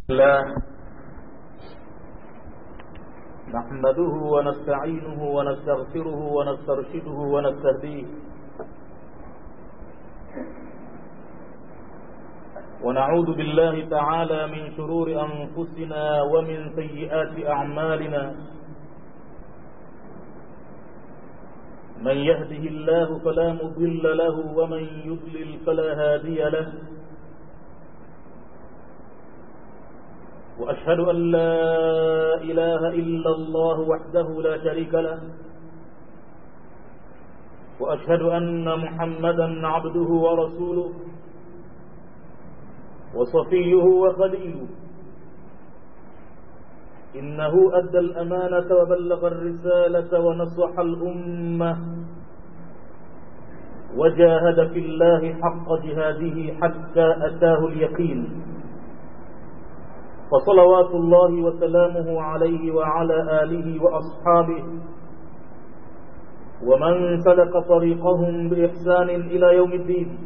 الله نحمده ونستعينه ونستغفره ونسترشده ونستهديه ونعوذ بالله تعالى من شرور أنفسنا ومن سيئات أعمالنا من يهده الله فلا مضل له ومن يضلل فلا هادي له وأشهد أن لا إله إلا الله وحده لا شريك له وأشهد أن محمدا عبده ورسوله وصفيه وخليله إنه أدى الأمانة وبلغ الرسالة ونصح الأمة وجاهد في الله حق جهاده حتى أتاه اليقين فصلوات الله وسلامه عليه وعلى آله وأصحابه ومن سلك طريقهم بإحسان إلى يوم الدين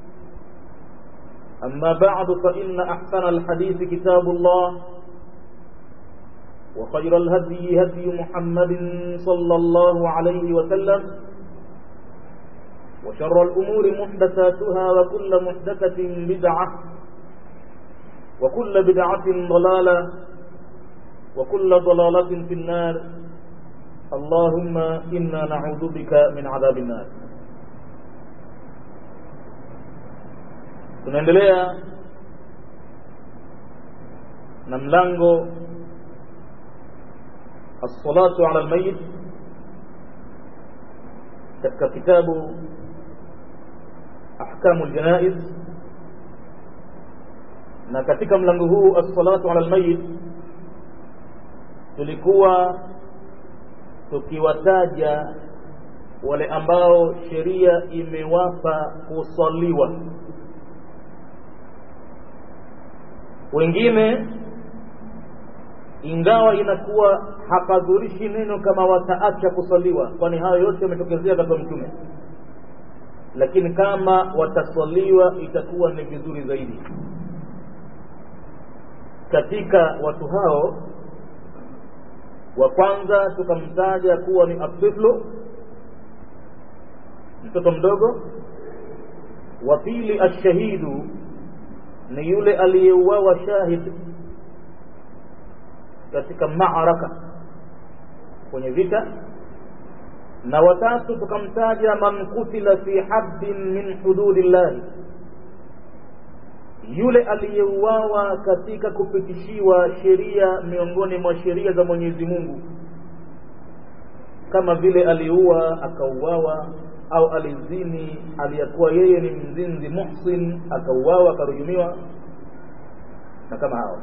أما بعد فإن أحسن الحديث كتاب الله وخير الهدي هدي محمد صلى الله عليه وسلم وشر الأمور محدثاتها وكل محدثة بدعة وكل بدعة ضلالة وكل ضلالة في النار اللهم إنا نعوذ بك من عذاب النار tunaendelea na mlango الصلاة على الميت katika kitabu ahkamu aljanaiz na katika mlango huu as-salatu ala almayit tulikuwa tukiwataja wale ambao sheria imewapa kusaliwa wengine ingawa inakuwa hapadhurishi neno kama wataacha kusaliwa kwani hayo yote yametokezea katika mtume lakini kama wataswaliwa itakuwa ni vizuri zaidi katika watu hao wa kwanza tukamtaja kuwa ni atiflu mtoto mdogo wa pili ashahidu ni yule aliyeuawa shahid katika maaraka kwenye vita na watatu tukamtaja man kutila fi haddin min hududillahi yule aliyeuawa katika kupitishiwa sheria miongoni mwa sheria za Mwenyezi Mungu kama vile aliua akauawa au alizini aliyakuwa yeye ni mzinzi muhsin akauawa akarujumiwa na kama hao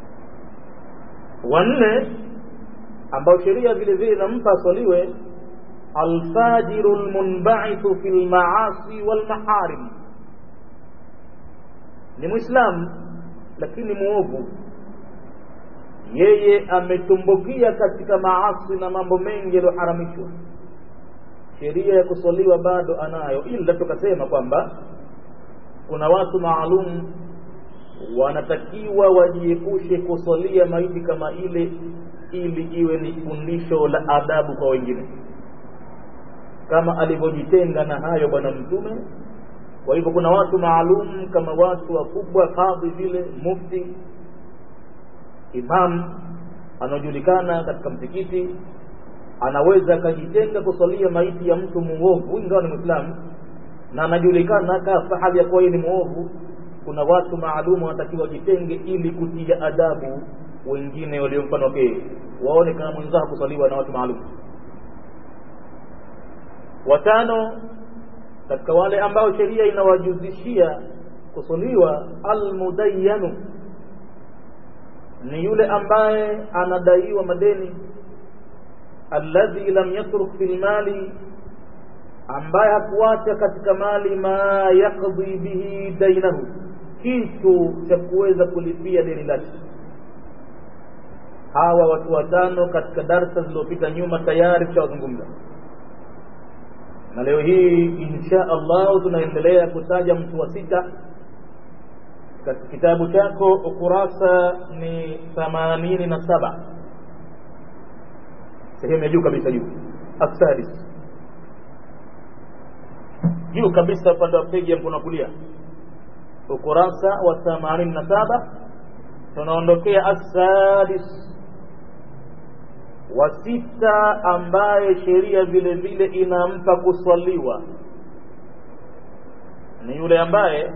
wanne ambao sheria vile vile inampa aswaliwe alfajiru lmunbaithu fi lmaasi walmaharim ni mwislamu lakini muovu yeye ametumbukia katika maasi na mambo mengi yaliyoharamishwa sheria ya kuswaliwa bado anayo ila tukasema kwamba kuna watu maalum wanatakiwa wajiepushe kuswalia maiti kama ile ili iwe ni fundisho la adabu kwa wengine kama alivyojitenga na hayo bwana mtume kwa hivyo kuna watu maalum kama watu wakubwa kadhi vile mufti imam anaojulikana katika msikiti anaweza akajitenga kusalia maiti ya mtu muovu ingawa ni mwislamu na anajulikana kafa hali ya kuwa yeye ni muovu kuna watu maalum wanatakiwa wajitenge ili kutia adabu wengine walio mfano wake waone kama mwenzao kusaliwa na watu maalum watano katika wale ambao sheria inawajuzishia kusaliwa almudayyanu ni yule ambaye anadaiwa madeni alladhi lam yatruk fil mali ambaye hakuacha katika mali ma yaqdi bihi dainahu kitu cha kuweza kulipia deni lake hawa watu watano katika darsa zilizopita nyuma tayari tushawazungumza na leo hii insha Allah tunaendelea kutaja mtu wa sita katika kitabu chako ukurasa ni themanini na saba sehemu ya juu kabisa juu asadis juu kabisa upande wa peji ya mkono kulia ukurasa wa themanini na saba tunaondokea asadis wa sita ambaye sheria vile vile inampa kuswaliwa ni yule ambaye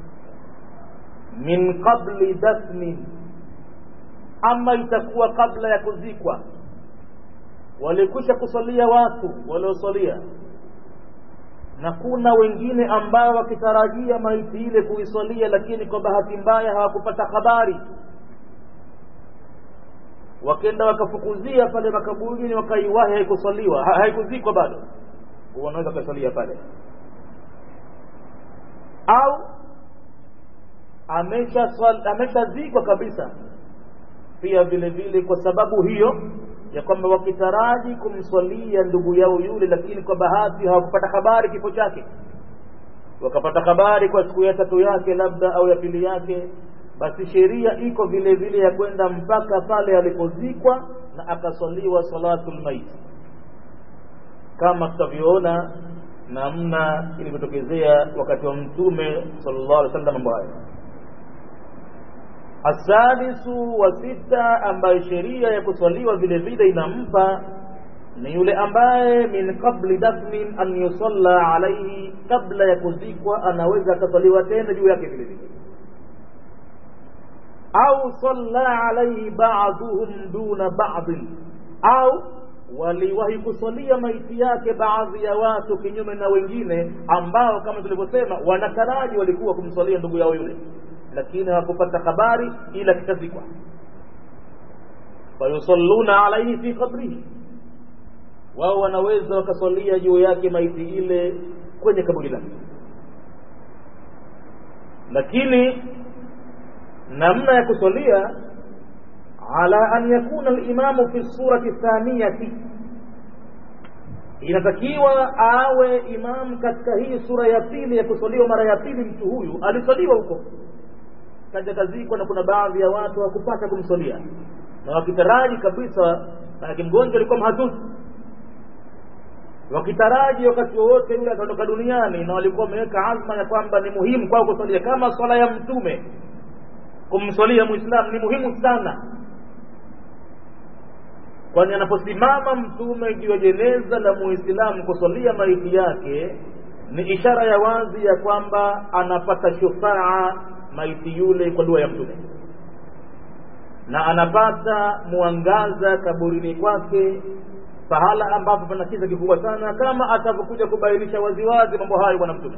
min qabli dafnin ama itakuwa kabla ya kuzikwa walikwisha kusalia watu waliosalia na kuna wengine ambao wakitarajia maiti ile kuisalia lakini kwa bahati mbaya hawakupata habari wakenda wakafukuzia pale makaburini wakaiwahi haikusaliwa ha, haikuzikwa bado wanaweza kusalia pale au ameshazikwa amesha kabisa pia vile vile kwa sababu hiyo ya kwamba wakitaraji kumswalia ndugu yao yule lakini kwa bahati hawakupata habari kifo chake wakapata habari kwa siku ya tatu yake labda au ya pili yake basi sheria iko vile vile ya kwenda mpaka pale alipozikwa na akaswaliwa salatul maiti kama tutavyoona namna ilivyotokezea wakati wa mtume sallallahu alaihi wasallam mambo hayo asadisu wa sita ambayo sheria ya kuswaliwa vile vile inampa ni yule ambaye min qabli dafnin an yusalla alaihi kabla ya kuzikwa anaweza akaswaliwa tena juu yake vile vile au salla alaihi ba'dhuhum duna ba'dhin au waliwahi kusalia maiti yake baadhi ya watu kinyume na wengine ambao kama tulivyosema wanataraji walikuwa kumsalia ndugu yao yule lakini hawakupata habari ila kitazikwa fayusalluna alaihi fi qabrihi wao wanaweza wakasalia juu yake maiti ile kwenye kaburi lake lakini namna ya kusalia ala an yakuna alimamu fi surati thaniyati inatakiwa awe imam katika hii sura ya pili ya kusaliwa mara ya pili mtu huyu alisaliwa huko kaja kazikwa na kuna baadhi ya watu hawakupata kumsalia na wakitaraji kabisa manake mgonjwa alikuwa mahututi wakitaraji wakati wowote yule ataondoka duniani na walikuwa wameweka azma ya kwamba ni muhimu kwao kusalia kama swala ya mtume kumswalia muislamu ni muhimu sana kwani anaposimama mtume juu ya jeneza la muislamu kuswalia maiti yake ni ishara ya wazi ya kwamba anapata shufaa maiti yule kwa dua ya mtume na anapata mwangaza kaburini kwake pahala ambapo pana kiza kikubwa sana kama atavyokuja kubainisha waziwazi mambo hayo bwana mtume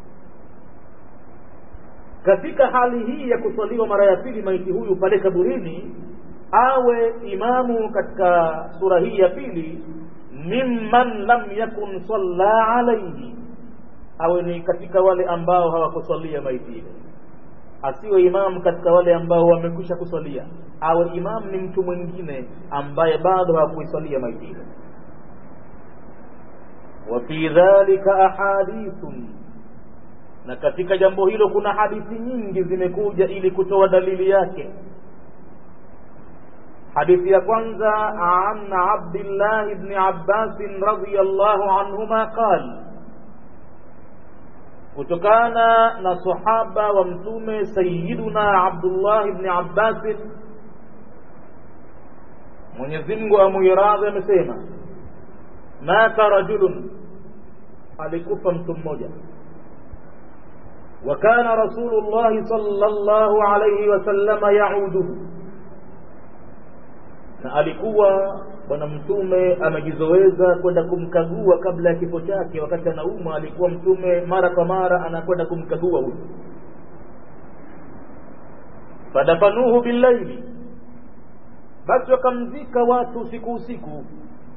katika hali hii ya kuswaliwa mara ya pili maiti huyu pale kaburini awe imamu katika sura hii ya pili mimman lam yakun salla alaihi awe ni katika wale ambao hawakuswalia maiti ile asiwe imamu katika wale ambao wamekwisha kuswalia awe imamu ni mtu mwingine ambaye bado hawakuiswalia maiti ile wa fi dhalika ahadithun na katika jambo hilo kuna hadithi nyingi zimekuja ili kutoa dalili yake hadithi ya kwanza an abdillah ibni abbasin radiallahu anhuma qal kutokana na sahaba wa mtume sayiduna abdullah ibni abbasin mwenyezimngu amuiradhi amesema mata rajulun alikufa mtu mmoja وكان رسول الله صلى الله عليه وسلم يعوده na alikuwa bwana mtume amejizoweza kwenda kumkagua kabla ya kifo chake wakati anaumwa alikuwa mtume mara kwa mara anakwenda kumkagua huyu fadafanuhu billaili basi wakamzika watu usiku usiku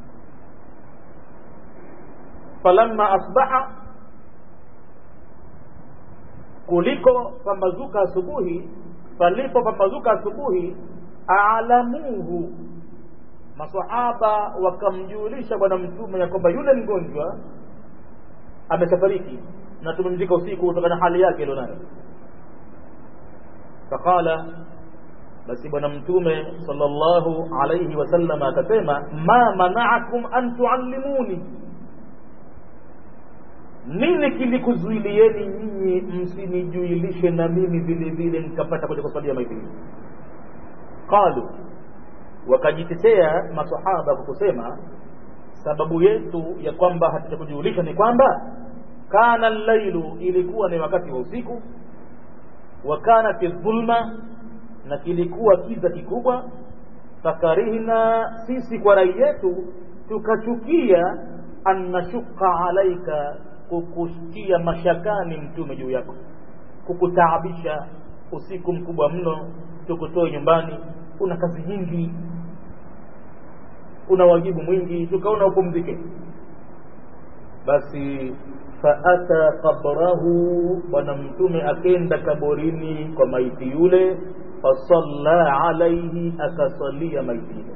falamma asbaha kuliko pambazuka asubuhi palipo pambazuka asubuhi alamuhu masahaba wakamjulisha bwana mtume ya kwamba yule mgonjwa ameshafariki na tumemzika usiku kutokana na hali yake ilionayo faqala basi bwana mtume sallallahu alayhi wasallam akasema ma manaakum an tuallimuni nini kilikuzuilieni nyinyi msinijuilishe na mimi vile vile nikapata kuja kusalia maiti qalu wakajitetea masahaba kwa kusema sababu yetu ya kwamba hatujakujulisha ni kwamba kana llailu ilikuwa ni wakati wa usiku wa kanat dhulma na kilikuwa kiza kikubwa fakarihna sisi kwa rai yetu tukachukia an nashuka alaika kukutia mashakani mtume juu yako kukutaabisha usiku mkubwa mno tukutoe nyumbani una kazi nyingi una wajibu mwingi tukaona upumzike basi faata qabrahu bwana mtume akenda kaburini kwa maiti yule fasalla alaihi akasalia maiti ile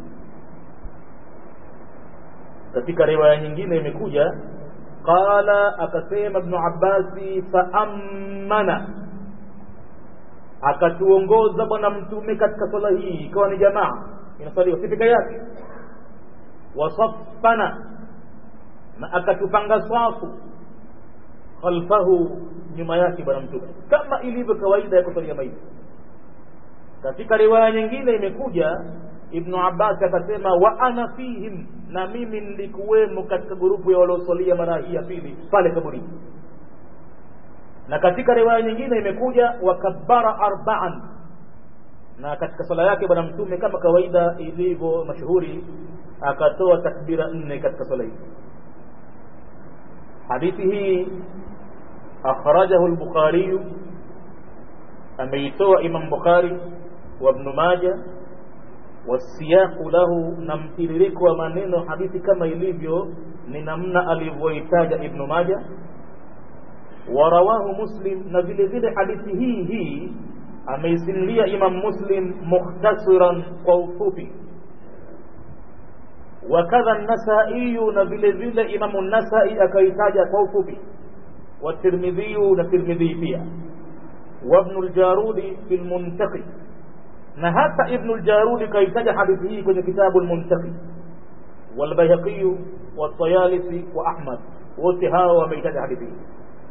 katika riwaya nyingine imekuja qala akasema ibnu abbasi faammana akatuongoza bwana mtume katika swala hii ikawa ni jamaa inasaliwa si peke yake wasaffana na akatupanga safu khalfahu nyuma yake bwana mtume kama ilivyo kawaida ya kusalia maiti katika riwaya nyingine imekuja ibnu abbas akasema wa ana fihim na mimi nilikuwemo katika grupu ya waliosalia mara hii ya pili pale kaburini na katika riwaya nyingine imekuja wakabbara arbaan na katika swala yake bwana mtume kama kawaida ilivyo mashuhuri akatoa takbira nne katika swala hii hadithi hii akhrajahu lbukhariyu ameitoa imam bukhari wa ibnu maja wasiyaqu lahu na mtiririko wa maneno hadithi kama ilivyo ni namna alivyoitaja ibnu maja warawahu muslim na vile vile hadithi hii hii ameisimulia imam muslim mukhtasiran kwa ufupi wakadha nasaiyu na vile vile imamu nasai akaitaja kwa ufupi watirmidhiyu na tirmidhii pia wabnu ljarudi fi lmuntaqi na hata ibnu ljarudi kaitaja hadithi hii kwenye kitabu lmuntaqi walbayhaqiyu waltayalisi wa ahmad wote hawa wameitaja hadithi hii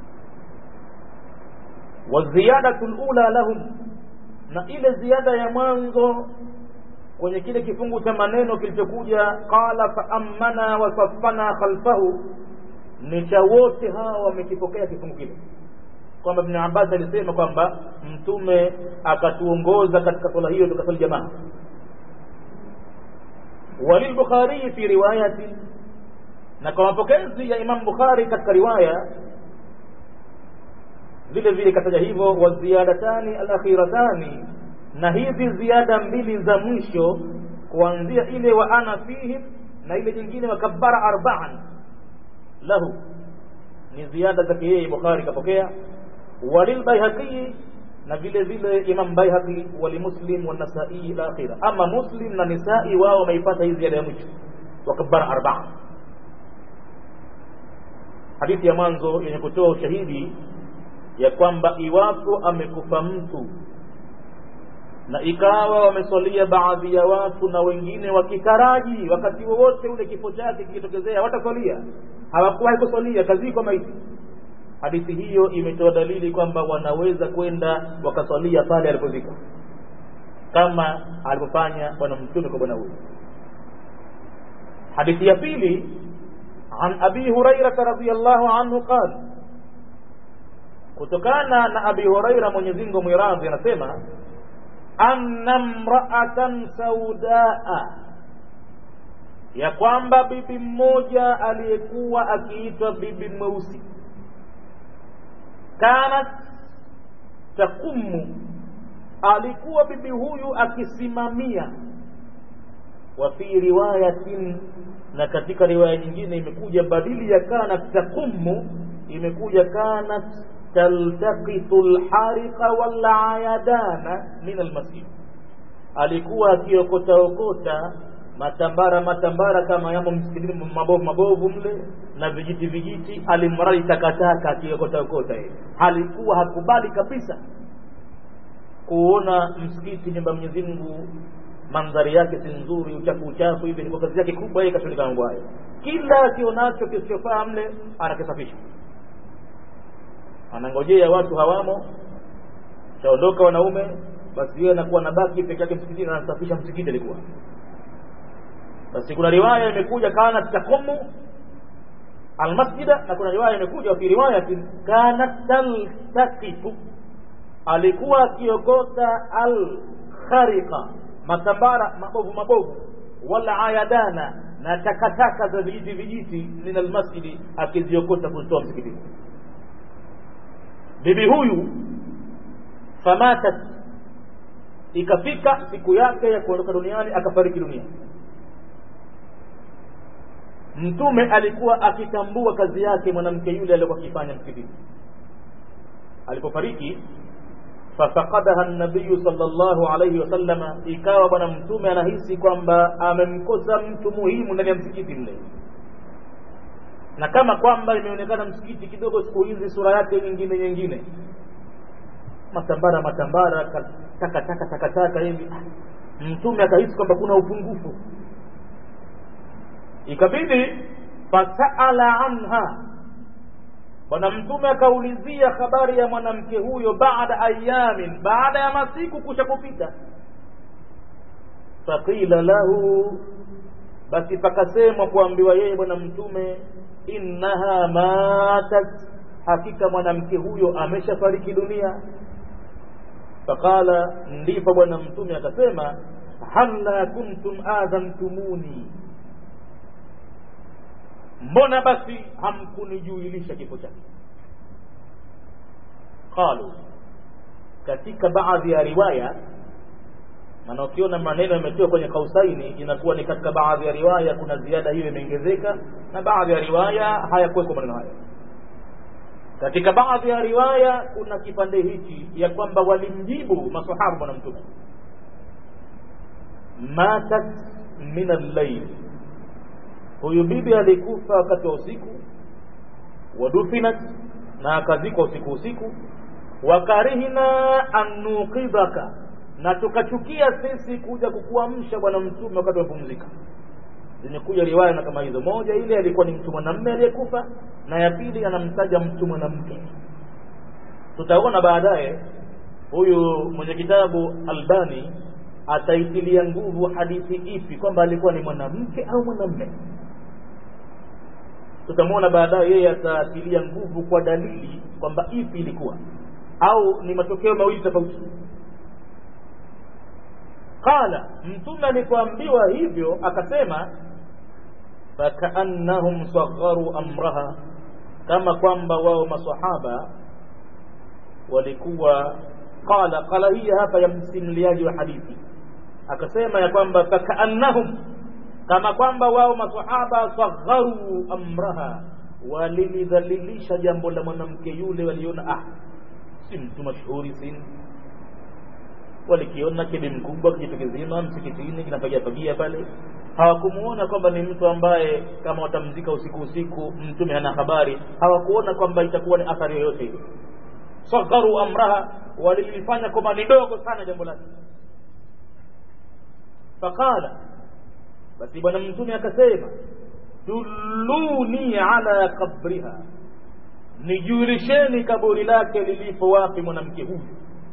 waziyadatu lula lahum na ile ziada ya mwanzo kwenye kile kifungu cha maneno kilichokuja qala faammana wasaffana khalfahu ni cha wote hawa wamekipokea kifungu kile kwamba ibn abbas alisema kwamba mtume akatuongoza katika swala hiyo tukasali jamaa walilbukhariyi fi riwayati na kwa mapokezi ya imam bukhari katika riwaya vile vile kataja hivyo waziyadatani alakhiratani na hizi ziada mbili za mwisho kuanzia ile wa ana fihim na ile nyingine wakabbara arbaan lahu ni ziada zake yeye bukhari kapokea walilbaihaqii na vile vile imam baihaqi walimuslim wanasai ila akhira ama muslim na nisai wao wameipata hii ziada ya mwisho wakabbara arbaan hadithi ya mwanzo yenye kutoa ushahidi ya kwamba iwapo amekufa mtu na ikawa wameswalia baadhi ya watu na wengine wakitaraji wakati wowote ule kifo chake kikitokezea wataswalia hawakuwahi kuswalia kazikwa maiti hadithi hiyo imetoa dalili kwamba wanaweza kwenda wakaswalia pale alipozikwa kama alivyofanya bwana mtume kwa bwana huyu hadithi ya pili an abi hurairata radiallahu anhu qala kutokana na abi huraira mwenyezi mungu mwiradhi anasema anna mraatan saudaa ya kwamba bibi mmoja aliyekuwa akiitwa bibi mweusi kanat takumu alikuwa bibi huyu akisimamia wa fi riwayatin na katika riwaya nyingine imekuja badili ya kanat takumu imekuja kanat taltaqitu lhariqa walayadana min almasjid alikuwa akiokota okota matambara matambara kama yamo msikitini mabovu mabovu mle na vijiti vijiti alimradi takataka akiokota okota yeye alikuwa hakubali kabisa kuona msikiti nyumba Mwenyezi Mungu mandhari yake si nzuri uchafu uchafu hivi ni kazi yake kubwa yeye kashughulika mambo hayo kila akionacho kisichofaa mle anakisafisha anangojea watu hawamo chaondoka wanaume basi yeye anakuwa nabaki peke yake msikitini anasafisha msikiti alikuwa basi kuna riwaya imekuja kanat taqumu almasjida na kuna riwaya imekuja fi riwayatin kanat taltaqitu alikuwa akiokota alkhariqa matambara mabovu mabovu wala ayadana na takataka za vijiti vijiti min almasjidi akiziokota kuzitoa msikitini bibi huyu famatat ikafika siku yake ya kuondoka duniani akafariki dunia mtume alikuwa akitambua kazi yake mwanamke yule aliyokuwa akifanya msikitini alipofariki fafaqadaha nabiyu sallallahu alayhi wasallama ikawa bwana mtume anahisi kwamba amemkosa mtu muhimu ndani ya msikiti mle na kama kwamba imeonekana msikiti kidogo siku hizi sura yake nyingine nyingine matambara matambara takataka takataka hivi mtume akahisi kwamba kuna upungufu ikabidi fasaala anha bwana mtume akaulizia habari ya mwanamke huyo baada ayamin baada ya masiku kusha kupita faqila lahu basi pakasemwa kuambiwa yeye bwana mtume innaha matat hakika mwanamke huyo ameshafariki dunia faqala ndipo bwana mtume akasema halla kuntum adhantumuni mbona basi hamkunijuilisha kifo chake qalu katika baadhi ya riwaya maana ukiona maneno yametiwa kwenye kausaini inakuwa ni katika baadhi ya riwaya kuna ziada hiyo imeongezeka na baadhi ya riwaya hayakuwekwa maneno hayo katika baadhi ya riwaya kuna kipande hichi ya kwamba walimjibu masahaba bwana mtume matat min al-layl huyu bibi alikufa wakati wa usiku wadufinat na akazikwa usiku usiku wakarihna an nuqidhaka na tukachukia sisi kuja kukuamsha bwana mtume wakati wamepumzika zimekuja riwaya na kama hizo moja ile alikuwa ni mtu mwanamme aliyekufa na ya pili anamtaja mtu mwanamke tutaona baadaye huyu mwenye kitabu albani ataitilia nguvu hadithi ipi kwamba alikuwa ni mwanamke au mwanamme tutamwona baadaye yeye atatilia nguvu kwa dalili kwamba ipi ilikuwa au ni matokeo mawili tofauti qala mtume alipoambiwa hivyo akasema fakaannahum sagharu amraha kama kwamba wao masahaba walikuwa qala qala hii hapa ya msimuliaji wa hadithi akasema ya kwamba fakaannahum kama kwamba wao masahaba sagharu amraha walilidhalilisha jambo la mwanamke yule waliona ah si mtu mashuhuri sini walikiona kile mkubwa kijitu kizima msikitini kinapagia pagia pale hawakumuona kwamba ni mtu ambaye kama watamzika usiku usiku mtume hana habari hawakuona kwamba itakuwa ni athari yoyote hiyo sagharu amraha walilifanya kwamba ni dogo sana jambo lake faqala basi bwana mtume akasema dulluni ala qabriha nijulisheni kaburi lake lilipo wapi mwanamke huyu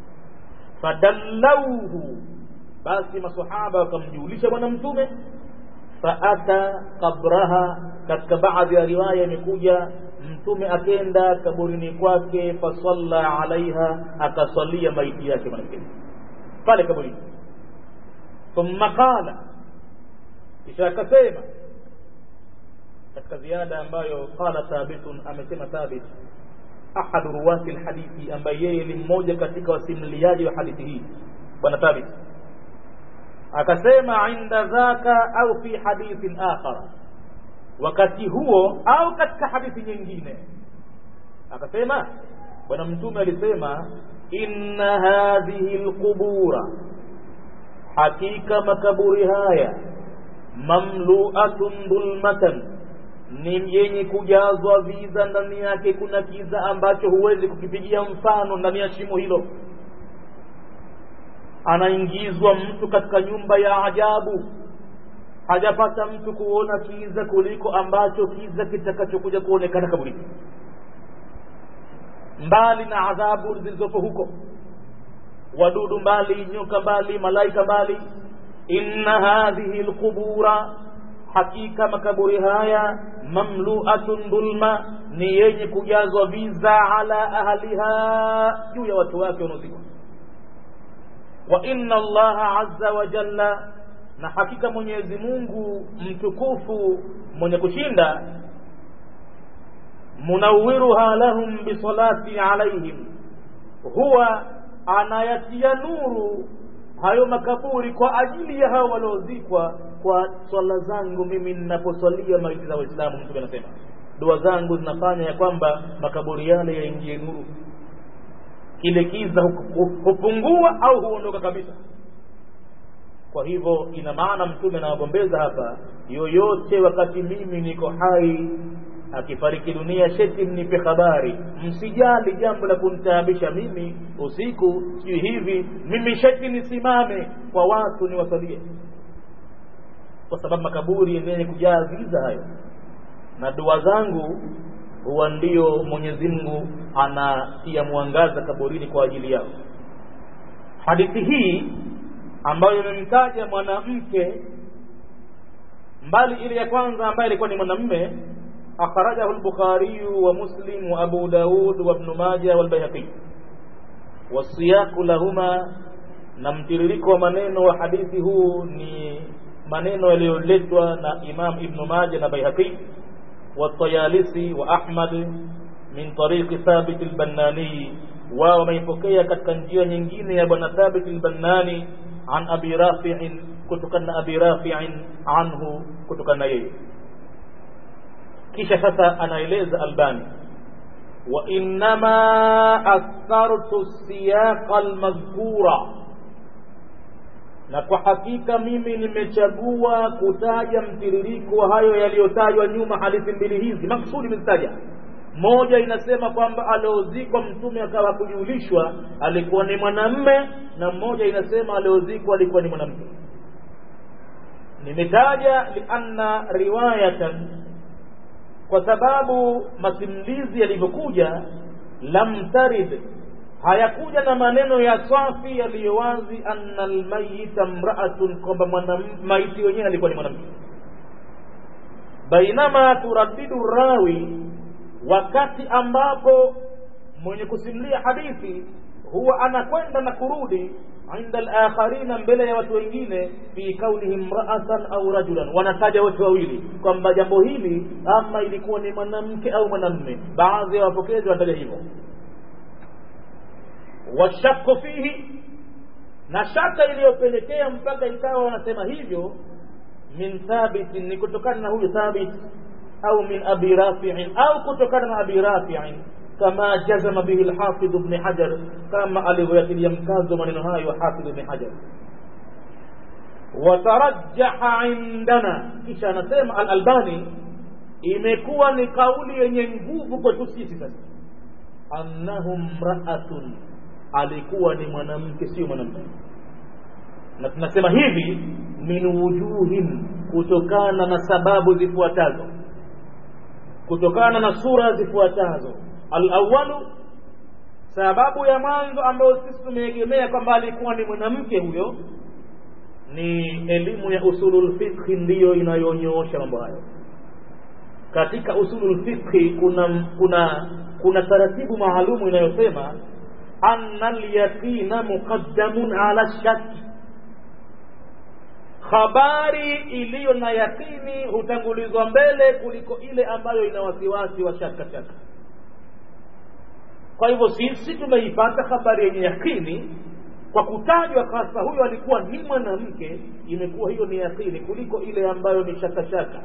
fadallauhu basi masahaba wakamjulisha bwana mtume faata qabraha katika baadhi ya riwaya imekuja mtume akenda kaburini kwake fasalla alaiha akasalia maiti yake mwanamke pale kaburini thumma qala kisha akasema katika ziada ambayo qala thabitun amesema thabit ahadu ruwati lhadithi ambaye yeye ni mmoja katika wasimuliaji wa hadithi hii bwana thabit akasema inda dhaka au fi hadithin akhara wakati huo au katika hadithi nyingine akasema bwana mtume alisema inna hadhihi lqubura hakika makaburi haya mamluatun dhulmatan ni yenye kujazwa viza ndani yake kuna kiza ambacho huwezi kukipigia mfano ndani ya shimo hilo anaingizwa mtu katika nyumba ya ajabu hajapata mtu kuona kiza kuliko ambacho kiza kitakachokuja kuonekana kaburini mbali na adhabu zilizopo huko wadudu mbali nyoka mbali malaika mbali inna hadhihi lqubura hakika makaburi haya mamluatun dhulma ni yenye kujazwa viza ala ahliha juu ya watu wake wanaozikwa wa inna allaha azza wa jalla na hakika mwenyezi mungu mtukufu mwenye kushinda munawiruha lahum bisalati alaihim huwa anayatia nuru hayo makaburi kwa ajili ya hao waliozikwa kwa swala zangu mimi ninaposwalia maiti za waislamu mtume anasema dua zangu zinafanya ya kwamba makaburi yale yaingie nuru kile kiza hupungua au huondoka kabisa kwa hivyo ina maana mtume anawagombeza hapa yoyote wakati mimi niko hai akifariki dunia sheti mnipe habari msijali jambo la kunitaabisha mimi usiku sijui hivi mimi sheti nisimame kwa watu niwasalie kwa sababu makaburi yenyewe kujaa giza hayo na dua zangu huwa ndio mwenyezi mungu anatia mwangaza kaburini kwa ajili yao hadithi hii ambayo imemtaja mwanamke mbali ile ya kwanza ambaye ilikuwa ni mwanamme akhrajahu al-bukhari wa muslim wa abu daud wa ibn majah wal bayhaqi wasiyaqu lahuma na mtiririko wa maneno wa hadithi huu ni maneno yaliyoletwa na imam ibn majah na bayhaqi والطيالسي وأحمد من طريق ثابت البناني wao wameipokea katika njia nyingine ya bwana thabit albannani an abi rafiin kutokana na abi rafiin anhu kutokana na yeye kisha sasa anaeleza albani wa innama athartu siyaqa almadhkura na kwa hakika mimi nimechagua kutaja mtiririko wa hayo yaliyotajwa nyuma hadithi mbili hizi maksudi nimezitaja moja inasema kwamba aliozikwa mtume akawa kujulishwa alikuwa ni mwanamme na mmoja inasema aliozikwa alikuwa ni mwanamke nimetaja lianna riwayatan kwa sababu masimulizi yalivyokuja lam tarid hayakuja na maneno ya swafi yaliyo wazi anna almayita mraatun kwamba maiti wenyewe alikuwa ni mwanamke bainama turaddidu rawi wakati ambapo mwenye kusimulia hadithi huwa anakwenda na kurudi inda alakharina mbele ya watu wengine fi kaunihi mraatan au rajulan wanataja wote wawili kwamba jambo hili ama ilikuwa ni mwanamke au mwanamme baadhi ya wapokezi wanataja hivyo washaku fihi na shaka iliyopelekea mpaka ikawa wanasema hivyo min thabitin ni kutokana na huyu thabit au min abi rafiin au kutokana na abi rafiin kama jazama bihi lhafidh bni hajar kama alivyoyatilia mkazo maneno hayo hafidh bni hajar watarajaha indana kisha anasema alalbani imekuwa ni kauli yenye nguvu kwetu sisi sasa annahu mraatun alikuwa ni mwanamke sio mwanamke na tunasema hivi min wujuhin kutokana na sababu zifuatazo kutokana na sura zifuatazo alawalu sababu ya mwanzo ambayo sisi tumeegemea kwamba alikuwa ni mwanamke huyo ni elimu ya usulul fiqhi ndiyo inayonyoosha mambo hayo katika usulul fiqhi kuna kuna kuna taratibu maalumu inayosema anna alyaqina muqaddamun ala shaki habari iliyo na yakini hutangulizwa mbele kuliko ile ambayo ina wasiwasi wa shaka shaka kwa hivyo sisi tumeipata habari yenye yakini kwa kutajwa hasa huyo alikuwa ni mwanamke imekuwa hiyo ni yakini kuliko ile ambayo ni shaka shaka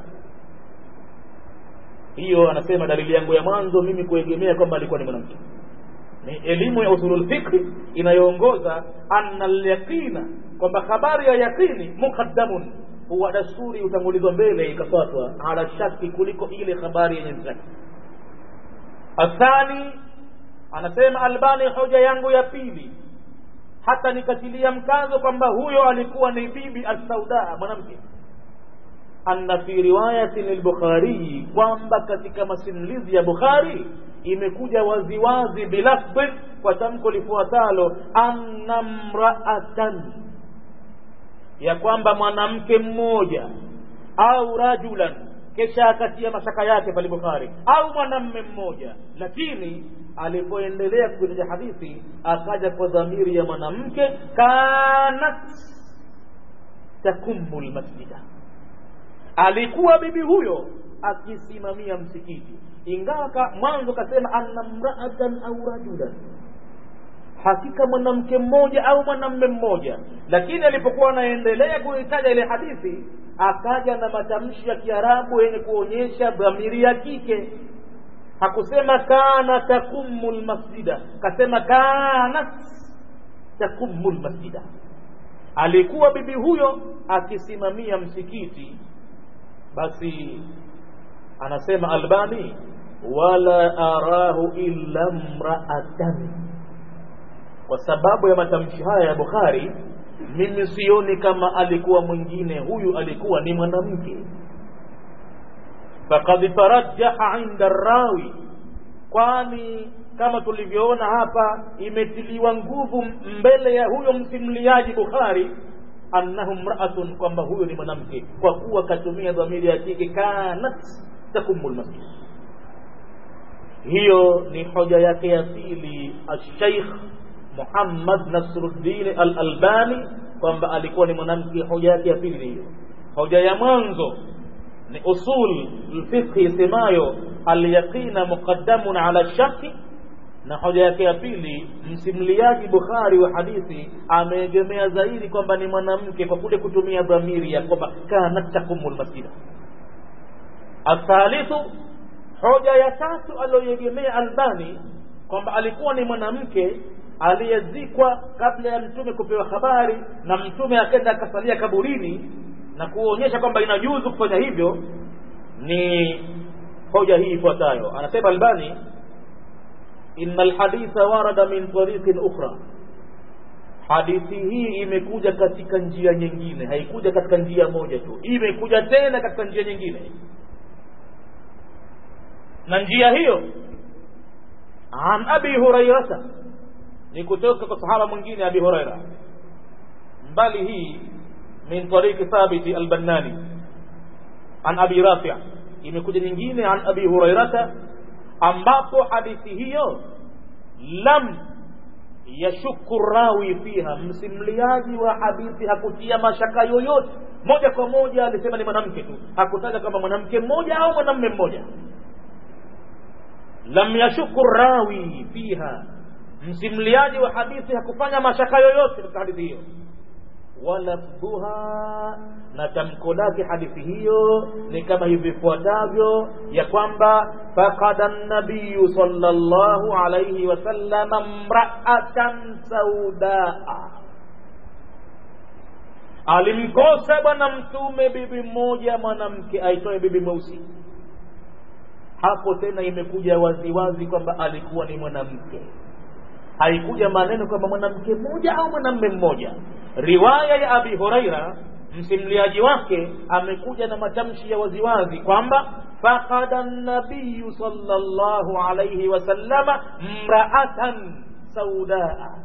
hiyo anasema dalili yangu ya mwanzo mimi kuegemea kwamba alikuwa ni mwanamke ni elimu ya usulul fikri inayoongoza anna alyaqina kwamba habari ya yaqini muqaddamun huwa dasturi utangulizwa mbele ikafuatwa ala shaki kuliko ile habari yenye shaki athani anasema albani hoja yangu ya pili hata nikatilia mkazo kwamba huyo alikuwa ni bibi assaudaa mwanamke anna fi riwayatin lbukhariyi kwamba katika masimulizi ya bukhari imekuja waziwazi bilafdhin kwa tamko lifuatalo anna mraatan ya kwamba mwanamke mmoja au rajulan kisha akatia mashaka yake pale bukhari au mwanamme mmoja lakini alipoendelea kuitaja hadithi akaja kwa dhamiri ya mwanamke kanat takumu lmasjida alikuwa bibi huyo akisimamia msikiti ingawa mwanzo kasema anna mraatan au rajulan hakika mwanamke mmoja au mwanamme mmoja lakini alipokuwa anaendelea kuitaja ile hadithi akaja na matamshi ya kiarabu yenye kuonyesha dhamiri ya kike hakusema kana takumu lmasjida kasema kanat takumu lmasjida alikuwa bibi huyo akisimamia msikiti basi anasema albani wala arahu illa mraatan kwa sababu ya matamshi haya ya bukhari mimi sioni kama alikuwa mwingine huyu alikuwa ni mwanamke fakad tarajjaha inda rawi kwani kama tulivyoona hapa imetiliwa nguvu mbele ya huyo msimuliaji bukhari annahu mraatun kwamba huyo ni mwanamke kwa kuwa katumia dhamiri ya kike kanat takumu lmasjid hiyo ni hoja yake ya pili alsheikh muhammad nasruddin alalbani kwamba alikuwa ni mwanamke hoja yake ya pili hiyo hoja ya mwanzo ni usul lfiqhi isemayo alyaqina muqaddamun ala shaki na hoja yake ya pili msimuliaji bukhari wa hadithi ameegemea zaidi kwamba ni mwanamke kwa kule kutumia dhamiri ya kwamba kanat takumu lmasjida athalithu hoja ya tatu aliyoegemea albani kwamba alikuwa ni mwanamke aliyezikwa kabla ya mtume kupewa habari na mtume akenda akasalia kaburini na kuonyesha kwamba inajuzu kufanya hivyo ni hoja hii ifuatayo anasema albani inna alhaditha warada min tariqin ukhra hadithi hii imekuja katika njia nyingine haikuja katika njia moja tu imekuja tena katika njia nyingine na njia hiyo an abi hurairata ni kutoka kwa sahaba mwingine abi huraira bali hii min tariqi thabiti albannani an abi rafi imekuja nyingine an abi hurairata ambapo hadithi hiyo lam yashuku rawi fiha msimuliaji wa hadithi hakutia mashaka yoyote moja kwa moja alisema ni mwanamke tu hakutaja kama mwanamke mmoja au mwanamme mmoja lam yashuku rawi fiha msimuliaji wa hadithi hakufanya mashaka yoyote katika hadithi hiyo walafdhuha na tamko lake hadithi hiyo ni kama hivi vifuatavyo ya kwamba faqada nabiyu sallallahu alayhi wasallama mraatan saudaa alimkosa bwana mtume bibi mmoja mwanamke aitwaye bibi mweusi hapo tena imekuja waziwazi kwamba alikuwa ni mwanamke haikuja maneno kwamba mwanamke mmoja au mwanamme mmoja riwaya ya abi huraira msimuliaji wake amekuja na matamshi ya waziwazi kwamba faqada nabiyu sallallahu alayhi wasallama mraatan saudaa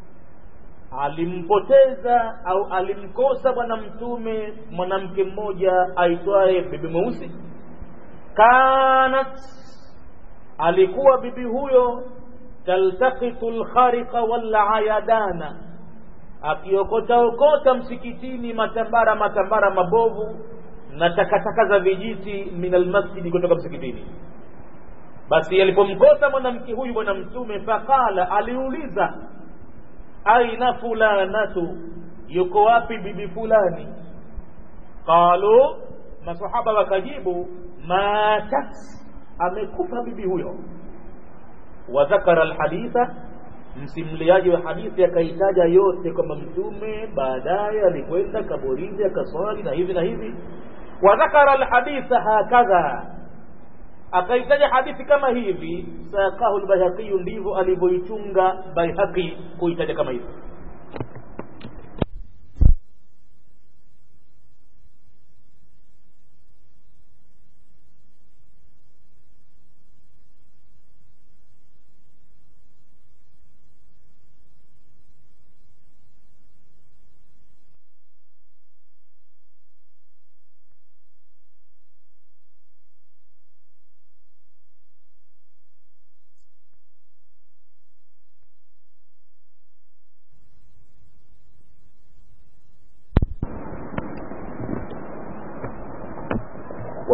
alimpoteza au alimkosa bwana mtume mwanamke mmoja aitwaye bibi mweusi kanat alikuwa bibi huyo taltaqitu lkhariqa walayadana akiokota okota msikitini matambara matambara mabovu na takataka za vijiti min almasjidi kutoka msikitini basi alipomkosa mwanamke huyu bwana mtume faqala aliuliza aina fulanatu yuko wapi bibi fulani qalu masahaba wakajibu matat amekufa bibi huyo wa dhakara alhaditha msimuliaji wa hadithi akaitaja yote kwamba mtume baadaye alikwenda kaburini akaswali na hivi na hivi wa dhakara alhaditha hakadha akaitaja hadithi kama hivi saqahu lbayhaqiyu ndivyo alivyoichunga baihaqi kuitaja kama hivi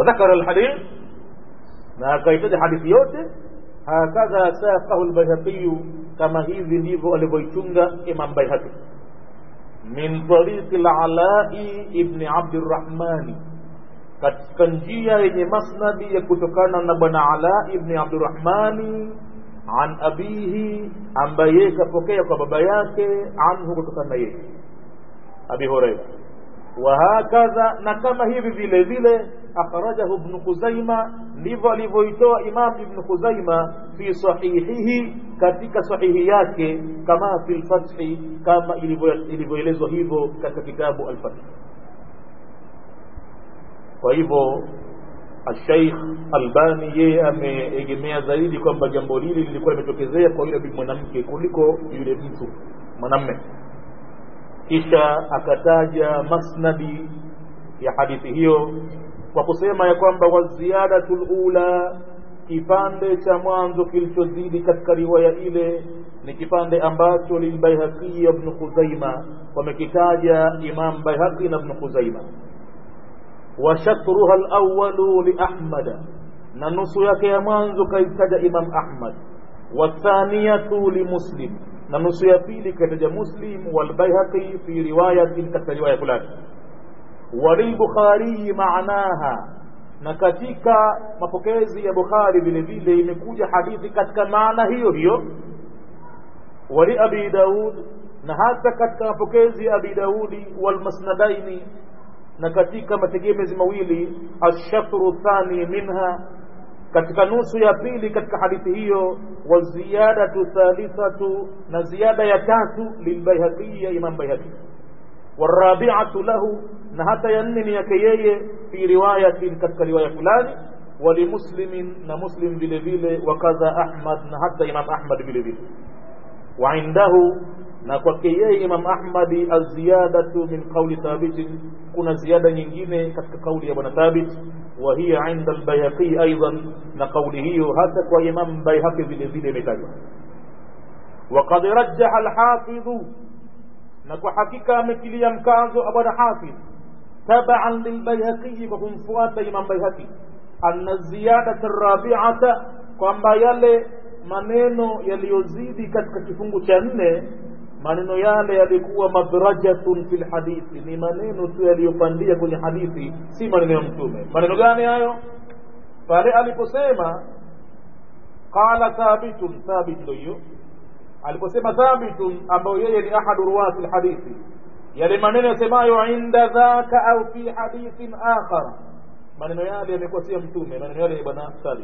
wadhakara alhadith na akaitaja hadithi yote hakadha saqahu lbayhaqiyu kama hivi ndivyo alivyoichunga imam baihaqi min tariqi lalai ibni abdirahmani katika njia yenye masnadi ya kutokana na bwana ala ibni abdirahmani an abihi ambaye yeye kapokea kwa baba yake anhu kutokana na yeye abi hureira wahakadha na kama hivi vile vile akhrajahu ibnu khuzaima ndivyo alivyoitoa imam ibnu khuzaima fi sahihihi katika sahihi yake kama fi lfathi kama ilivyoelezwa hivyo katika kitabu alfathi kwa hivyo Sheikh Albani yeye ameegemea zaidi kwamba jambo hili lilikuwa limetokezea kwa yule mwanamke kuliko yule mtu mwanamme kisha akataja masnadi ya hadithi hiyo kwa kusema ya kwamba waziyadatu lula kipande cha mwanzo kilichozidi katika riwaya ile ni kipande ambacho lilbaihaqi ibn khuzaima wamekitaja imam baihaqi na ibn khuzaima wa shatruha alawalu liahmada na nusu yake ya mwanzo kaitaja imam ahmad wathaniyatu limuslim na nusu ya pili kaitaja muslim walbaihaqi fi riwayatin katika riwaya fulani walilbukhariyi maanaha na katika mapokezi ya bukhari vile vile imekuja hadithi katika maana hiyo hiyo wali abi daud na hata katika mapokezi ya abi daudi walmasnadaini na katika mategemezi mawili ashatru thani minha katika nusu ya pili katika hadithi hiyo wa ziyadatu thalithatu na ziada ya tatu lilbaihaqi ya imam baihaqi warabiatu lahu na hata ya nne ni yake yeye fi riwayatin katika riwaya fulani walimuslimin na muslim vile vile wakadha ahmad na hata imam ahmad vile vile waindahu na kwake yeye imam ahmadi aziyadatu min qauli thabitin kuna ziada nyingine katika kauli ya bwana thabit wa hiya inda albayhaqi aidan na kauli hiyo hata kwa imam bayhaqi vile vile imetajwa وقد رجح الحافظ na kwa hakika ametilia mkazo bwana hafidh taban lilbayhaqi kwa kumfuata imam bayhaqi anna ziyadata rabiata kwamba yale maneno yaliyozidi katika kifungu cha nne maneno yale yalikuwa madrajatun fi lhadithi ni maneno tu yaliyopandia kwenye hadithi si maneno ya mtume maneno gani hayo pale aliposema qala thabitun thabit ndo hiyo aliposema thabitun ambayo yeye ni ahadu ruwati lhadithi yale maneno yasemayo inda dhaka au fi hadithin akhar maneno yale yamekuwa si ya mtume maneno yale ni bwana thabit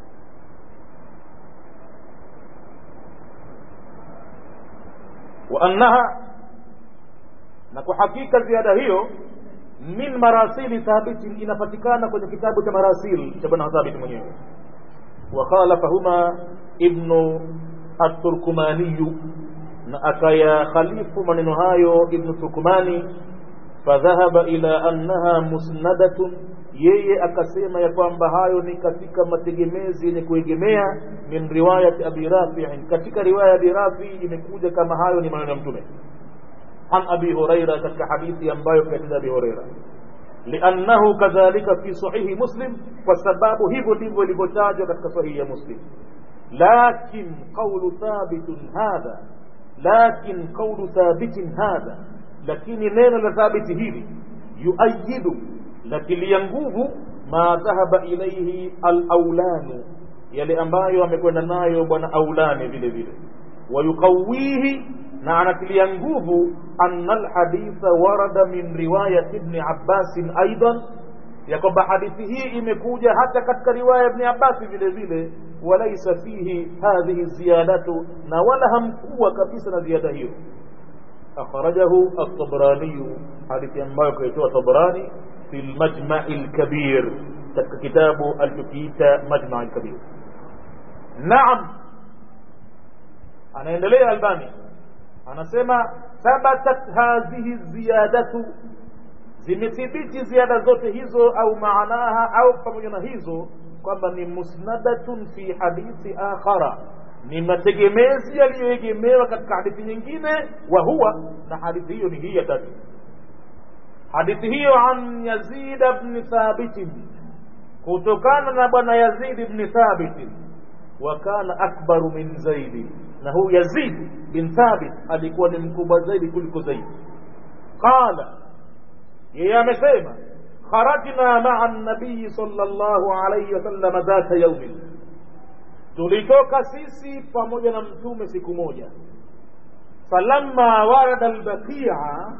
وأنها na kwa hakika ziada hiyo min marasili thabitin inapatikana kwenye kitabu cha marasil cha bwana thabit mwenyewe wakhalafahuma ibnu aturkumaniyu na akaya khalifu maneno hayo ibnu turkumani fadhahaba ila annaha musnadatun yeye akasema ya kwamba hayo ni katika mategemezi yenye kuegemea min riwayati abi rafiin katika riwaya ya abi rafi imekuja kama hayo ni maneno ya mtume an abi huraira katika hadithi ambayo kaitaja abi huraira liannahu kadhalika fi sahihi muslim kwa sababu hivyo ndivyo ilivyotajwa katika sahihi ya muslim lakin qaulu thabitun hadha lakin qaulu thabitin hadha lakini neno la thabiti hili yuayidu latilia nguvu ma dhahaba ilaihi alaulanu yale ambayo amekwenda nayo bwana aulani vile vile wayuqawihi na anatilia nguvu anna alhaditha warada min riwayati ibni abbasin aidan ya kwamba hadithi hii imekuja hata katika riwaya ibni abbasi vile vile walaisa fihi hadhihi ziyadatu na wala hamkuwa kabisa na ziada hiyo akhrajahu at-tabrani hadithi ambayo kaitoa tabrani في المجمع الكبير katika kitabu alichokiita majma alkabir naam anaendelea albani anasema thabatat hadhihi ziyadatu zimethibiti ziada zote hizo au maanaha au pamoja na hizo kwamba ni musnadatun fi hadithi akhara ni mategemezi yaliyoegemewa katika hadithi nyingine wa huwa na hadithi hiyo ni hii ya tatu hadithi hiyo an yazid bni thabitin kutokana na bwana yazid ibn thabit wa kana akbaru min zaidi na huyu yazid bin thabit alikuwa ni mkubwa zaidi kuliko zaidi qala yeye amesema kharajna maa nabii sallallahu alayhi wasallam dhata yaumin tulitoka sisi pamoja na mtume siku moja falamma warada albaqia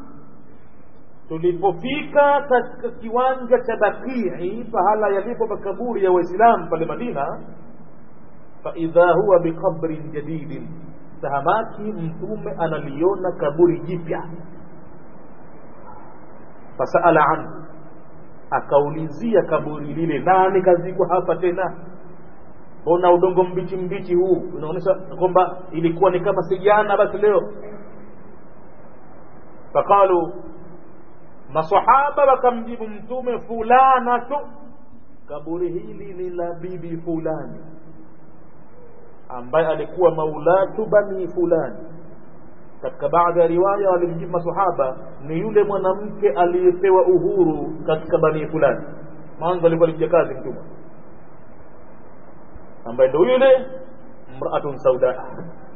tulipofika katika kiwanja cha bakii pahala yalipo makaburi ya waislamu pale madina faidha huwa biqabrin jadidin tahamaki mtume analiona kaburi jipya fasaala anhu akaulizia kaburi lile nani kazikwa hapa tena mbona udongo mbichi mbichi huu unaonyesha kwamba ilikuwa ni kama si jana basi leo faqalu masahaba wakamjibu mtume fulanatu kaburi hili ni la bibi fulani ambaye alikuwa maulatu bani fulani katika baadhi ya riwaya walimjibu masahaba ni yule mwanamke aliyepewa uhuru katika bani fulani mwanzo alikuwa alikuja kazi mtume ambaye ndo yule mraatun sauda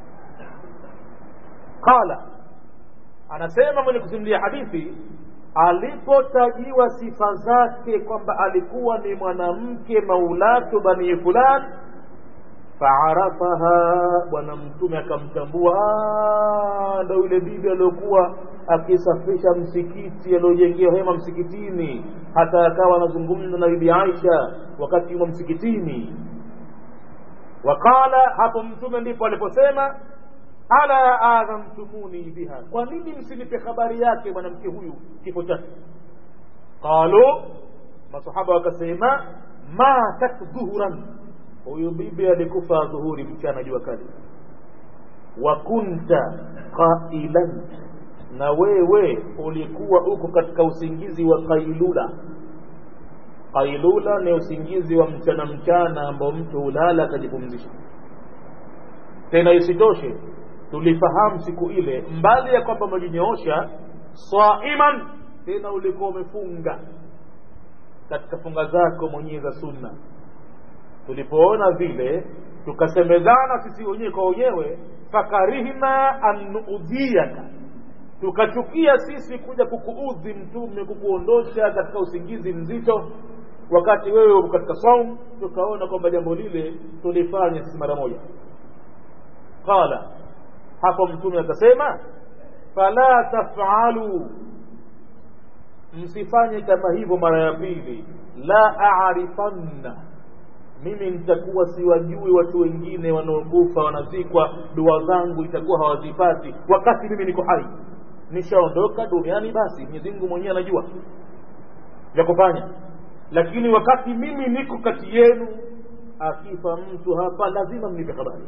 qala anasema mwenye kusimulia hadithi alipotajiwa sifa zake kwamba alikuwa ni mwanamke maulatu bani fulani faarafaha bwana mtume akamtambua ndo yule bibi aliyokuwa akisafisha msikiti aliojengewa hema msikitini hata akawa anazungumza na bibi aisha wakati yumo msikitini waqala hapo mtume ndipo aliposema ala adhamtumuni biha kwa nini msinipe habari yake mwanamke huyu kifo chake qalu masahaba wakasema matat dhuhuran huyu bibi alikufa dhuhuri mchana jua kali wa kunta qailan na wewe ulikuwa uko katika usingizi wa qailula qailula ni usingizi wa mchana mchana ambao mtu hulala akajipumzisha tena isitoshe tulifahamu siku ile mbali ya kwamba umejinyoosha saiman tena ulikuwa umefunga katika funga zako mwenyewe za sunna tulipoona vile tukasemezana sisi wenyewe kwa wenyewe fakarihna an nuudhiyaka tukachukia sisi kuja kukuudhi mtume kukuondosha katika usingizi mzito wakati wewe uko katika saum tukaona kwamba jambo lile tulifanya sisi mara moja qala hapo mtume akasema fala tafalu msifanye kama hivyo mara ya pili la arifanna mimi nitakuwa siwajui watu wengine wanaokufa wanazikwa dua zangu itakuwa hawazipati wakati mimi niko hai nishaondoka duniani basi Mwenyezi Mungu mwenyewe anajua vya kufanya lakini wakati mimi niko kati yenu akifa mtu hapa lazima mnipe habari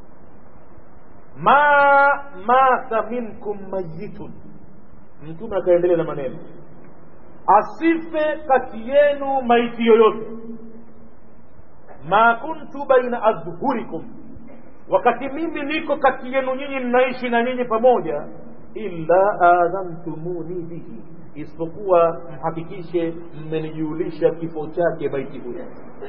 ma mata minkum mayitun mtume akaendelea na maneno asife kati yenu maiti yoyote ma kuntu baina adhhurikum wakati mimi niko kati yenu nyinyi ninaishi na nyinyi pamoja illa adhamtumuni bihi isipokuwa mhakikishe mmenijulisha kifo chake maiti huyo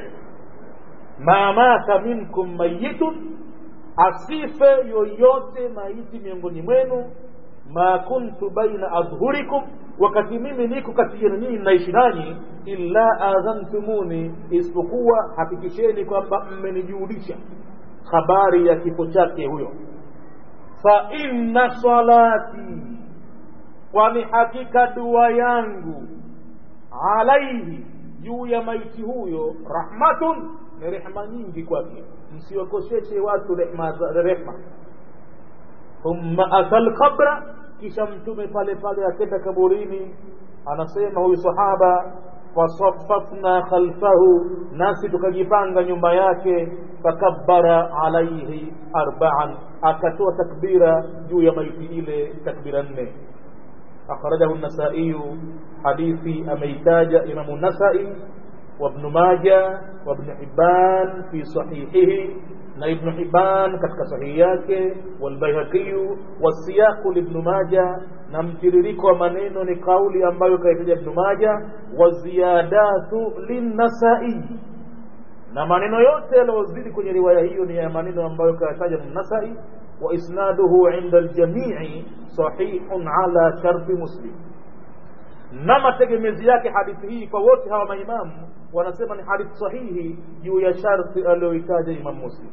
ma mata minkum mayitun asife yoyote maiti miongoni mwenu ma kuntu baina adhhurikum wakati mimi niko kati yenu nyinyi naishi nanyi illa adhantumuni isipokuwa hakikisheni kwamba mmenijulisha habari ya kifo chake huyo fa inna salati kwani hakika dua yangu alaihi juu ya maiti huyo rahmatun ni rehma nyingi kwake msiwakoseshe watu rehma rehma thumma ata lqabra kisha mtume pale pale akenda kaburini anasema huyu sahaba fasafafna khalfahu nasi tukajipanga nyumba yake fakabbara alaihi arbaan akatoa takbira juu ya maiti ile takbira nne akhrajahu nasaiyu hadithi ameitaja imamu nasai وابن ماجه وابن حبان في صحيحه na ibnu hiban katika sahihi yake walbaihaqiyu wasiyaqu libnu maja na mtiririko wa maneno ni kauli ambayo kaitaja ibnu maja waziyadatu linnasai na maneno yote yaliyozidi kwenye riwaya hiyo ni ya maneno ambayo kayataja nasai wa isnaduhu inda aljamii sahihun ala sharti muslim na mategemezi yake hadithi hii kwa wote hawa maimamu wanasema ni hadithi sahihi juu ya sharti aliyoitaja imam muslim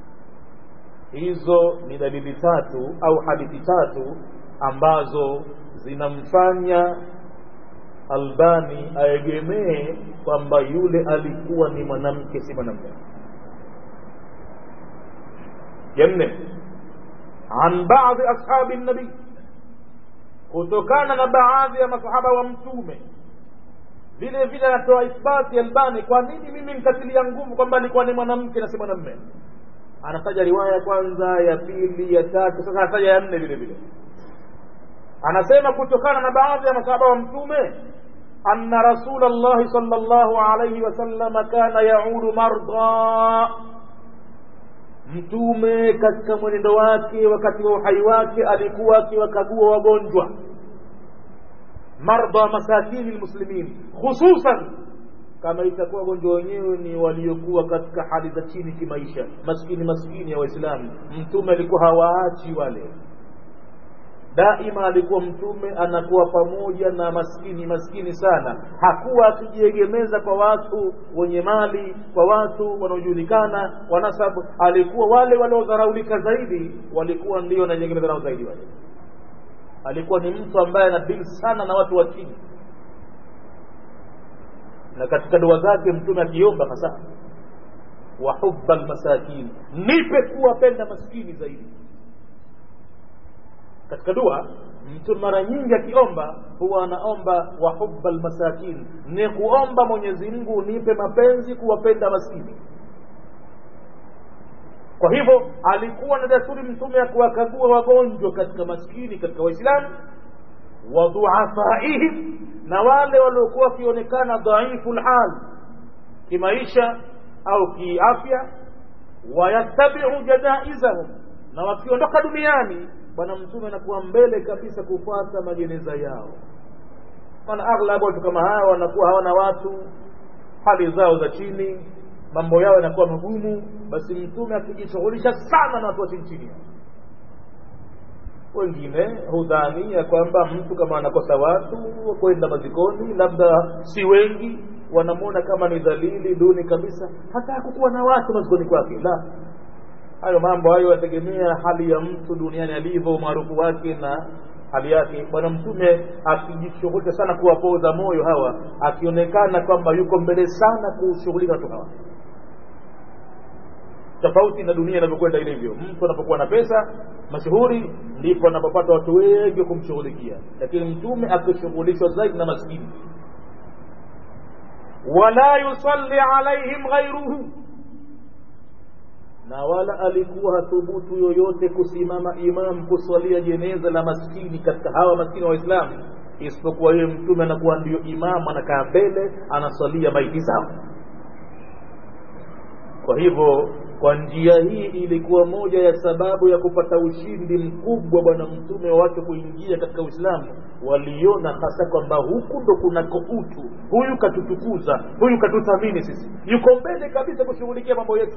hizo ni dalili tatu au hadithi tatu ambazo zinamfanya albani aegemee kwamba yule alikuwa ni mwanamke si mwanamke ya nne an baadhi ashabi nabii kutokana na baadhi ya masahaba wa mtume vile vile anatoa ithbati albani kwa nini mimi nikatilia nguvu kwamba alikuwa ni mwanamke na si mwanamme anataja riwaya ya kwanza ya pili ya tatu sasa anataja ya nne vile vile anasema kutokana na baadhi ya masahaba wa mtume anna rasul llahi sal llahu alaihi wasallama kana yaudu marda mtume katika mwenendo wake wakati wa uhai wake alikuwa akiwakagua wagonjwa mardha masakini lmuslimin khususan kama itakuwa wagonjwa wenyewe ni waliokuwa katika hali za chini kimaisha maskini maskini ya waislamu mtume alikuwa hawaachi wale daima alikuwa mtume anakuwa pamoja na maskini maskini sana hakuwa akijiegemeza kwa watu wenye mali kwa watu wanaojulikana wanasabu alikuwa wale waliodharaulika zaidi walikuwa ndio wanajiegemeza nao zaidi wale alikuwa ni mtu ambaye anadili sana na watu wa chini na katika dua zake mtume akiomba hasa wa hubba almasakin nipe kuwapenda maskini zaidi katika dua mtu mara nyingi akiomba huwa anaomba wa hubba almasakin ni kuomba mwenyezi mungu nipe mapenzi kuwapenda maskini kwa hivyo alikuwa na desturi mtume ya kuwakagua wagonjwa katika maskini katika waislamu wa dhuafaihim na wale waliokuwa wakionekana dhaifu lhal kimaisha au kiafya wayattabiu janaizahum na wakiondoka duniani bwana mtume anakuwa mbele kabisa kufuata majeneza yao maana aghlabu watu kama hawa wanakuwa hawana watu hali zao za chini mambo yao yanakuwa magumu basi mtume akijishughulisha sana na watu wa chini chini wengine hudhania kwamba mtu kama anakosa watu kwenda mazikoni labda si wengi wanamwona kama ni dhalili duni kabisa hata hakukuwa na watu mazikoni kwake la hayo mambo hayo yategemea hali ya mtu duniani alivyo umaarufu wake na hali yake bwana mtume akijishughulisha sana kuwapoza moyo hawa akionekana kwamba yuko mbele sana kushughulika watu hawa tofauti na dunia inavyokwenda ilivyo mtu anapokuwa na pesa mashuhuri ndipo anapopata watu wengi kumshughulikia lakini mtume akishughulishwa zaidi na maskini wala yusalli alaihim ghairuhu na wala alikuwa hathubutu yoyote kusimama imam kuswalia jeneza la maskini katika hawa maskini wa waislamu isipokuwa yeye mtume anakuwa ndio imamu anakaa mbele anaswalia maiti zao kwa hivyo kwa njia hii ilikuwa moja ya sababu ya kupata ushindi mkubwa bwana mtume wa watu kuingia katika uislamu waliona hasa kwamba huku ndo kunako utu huyu katutukuza huyu katuthamini sisi yuko mbele kabisa kushughulikia mambo yetu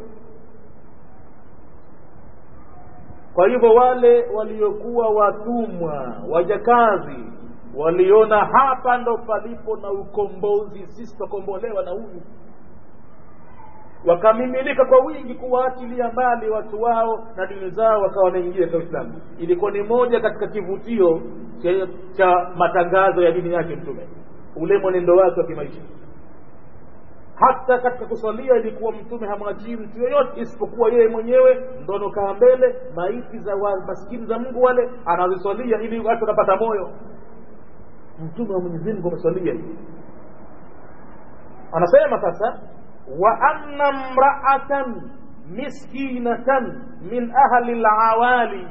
kwa hivyo wale waliokuwa watumwa wajakazi waliona hapa ndo palipo na ukombozi sisi tutakombolewa na huyu wakamimilika kwa wingi kuwaachilia mbali watu wao na dini zao wakawa wanaingia katika uislamu ilikuwa ni moja katika kivutio cha, cha matangazo ya dini yake mtume ule mwenendo wake wa kimaisha hata katika kuswalia ilikuwa mtume hamwachii mtu yoyote isipokuwa yeye mwenyewe ndo anokaa mbele maiti za wa, maskini za mungu wale anaziswalia ili watu wanapata moyo mtume wa mwenyezi mungu ameswalia hivi anasema sasa wa anna mraatan miskinatan min ahli lawali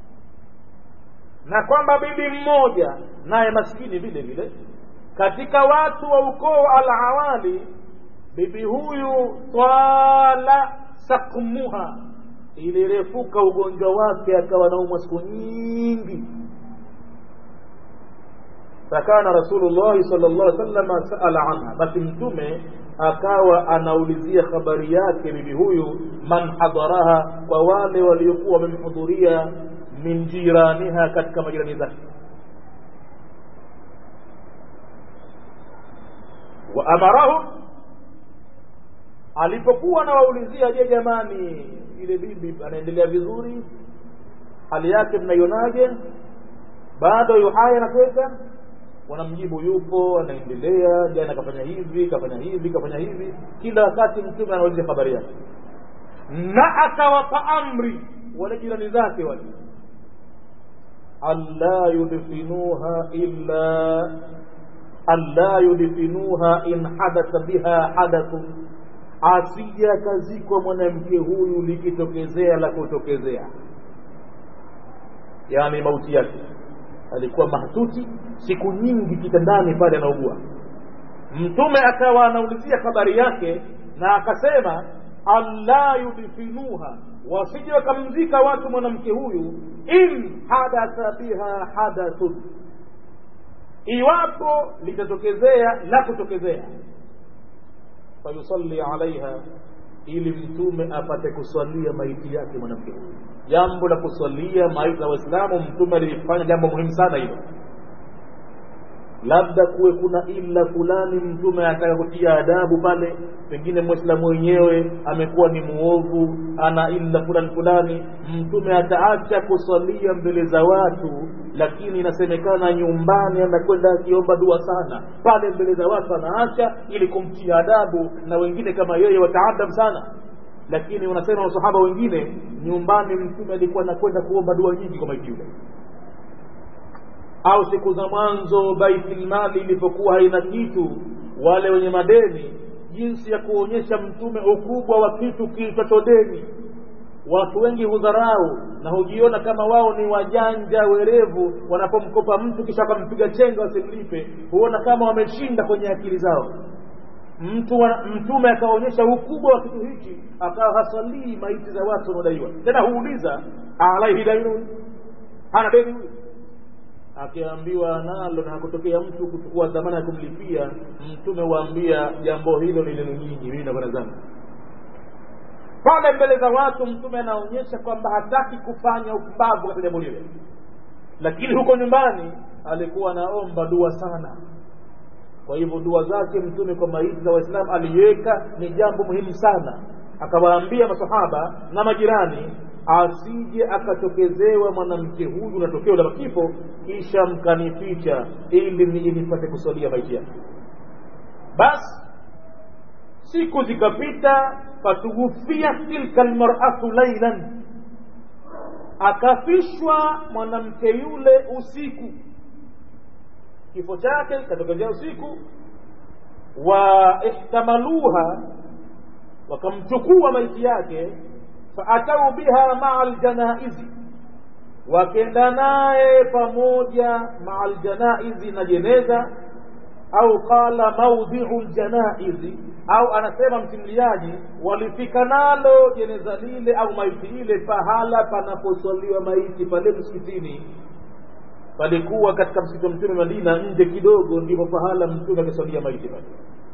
na kwamba bibi mmoja naye maskini vile vile katika watu wa ukoo alawali bibi huyu twala sakmuha ilirefuka ugonjwa wake akawa naumwa siku nyingi fakana rasulullahi sal llah salama saala anha basi mtume akawa anaulizia habari yake bibi huyu man hadharaha kwa wale waliokuwa wamemhudhuria min jiraniha katika majirani zake wa amarahum alipokuwa anawaulizia je jamani ile bibi anaendelea vizuri hali yake mnaionaje bado yuhaya anatweka wanamjibu yupo anaendelea jana kafanya hivi kafanya hivi kafanya hivi kila wakati mtume anauliza habari yake na akawapa amri wale jirani zake wale alla yudfinuha illa alla yudfinuha in hadatha biha hadathun asije akazikwa mwanamke huyu likitokezea la kutokezea yani mauti yake alikuwa mahtuti siku nyingi kitandani pale anaugua mtume akawa anaulizia habari yake na akasema alla yudfinuha wasije wakamzika watu mwanamke huyu in hadatha biha hadathun iwapo litatokezea la kutokezea fayusalli alaiha ili mtume apate kuswalia maiti yake mwanamke huyu jambo la kuswalia maiti za waislamu mtume alilifanya jambo muhimu sana hilo labda kuwe kuna ila fulani mtume anataka kutia adabu pale pengine mwislamu wenyewe amekuwa ni muovu ana ila fulani fulani mtume ataacha kuswalia mbele za watu lakini inasemekana nyumbani anakwenda akiomba dua sana pale mbele za watu anaacha ili kumtia adabu na wengine kama yeye wataadab sana lakini wanasema masahaba wengine nyumbani mtume alikuwa anakwenda kuomba dua nyingi kwa maiti yule au siku za mwanzo baitilmali ilipokuwa haina kitu wale wenye madeni jinsi ya kuonyesha mtume ukubwa wa kitu kiitwacho deni watu wengi hudharau na hujiona kama wao ni wajanja werevu wanapomkopa mtu kisha wakampiga chenga wasimlipe huona kama wameshinda kwenye akili zao mtu wa, mtume akaonyesha ukubwa wa kitu hichi akawa hasalii maiti za watu wanaodaiwa tena huuliza alaihi dainun hana deni huyu akiambiwa nalo na kutokea mtu kuchukua dhamana ya kumlipia mtume waambia jambo hilo ni lenu nyinyi mimi nakwenda zangu pale mbele za watu mtume anaonyesha kwamba hataki kufanya upumbavu katika jambo lile lakini huko nyumbani alikuwa anaomba dua sana kwa hivyo dua zake mtume kwa maiti za waislamu aliweka ni jambo muhimu sana akawaambia masahaba na majirani asije akatokezewa mwanamke huyu na tokeo la kifo kisha mkanificha ili nije nipate kusalia maiti yake basi siku zikapita fatughufia tilka lmaratu lailan akafishwa mwanamke yule usiku kifo chake katokezea usiku wa ihtamaluha wakamchukua maiti yake faatau biha maa ljanaizi wakenda naye pamoja maa ljanaizi na jeneza au qala maudhiu ljanaizi au anasema msimuliaji walifika nalo jeneza lile au maiti ile pahala panaposwaliwa maiti pale msikitini palikuwa katika msikiti wa mtume madina nje kidogo ndipo pahala mtume akiswalia maiti pale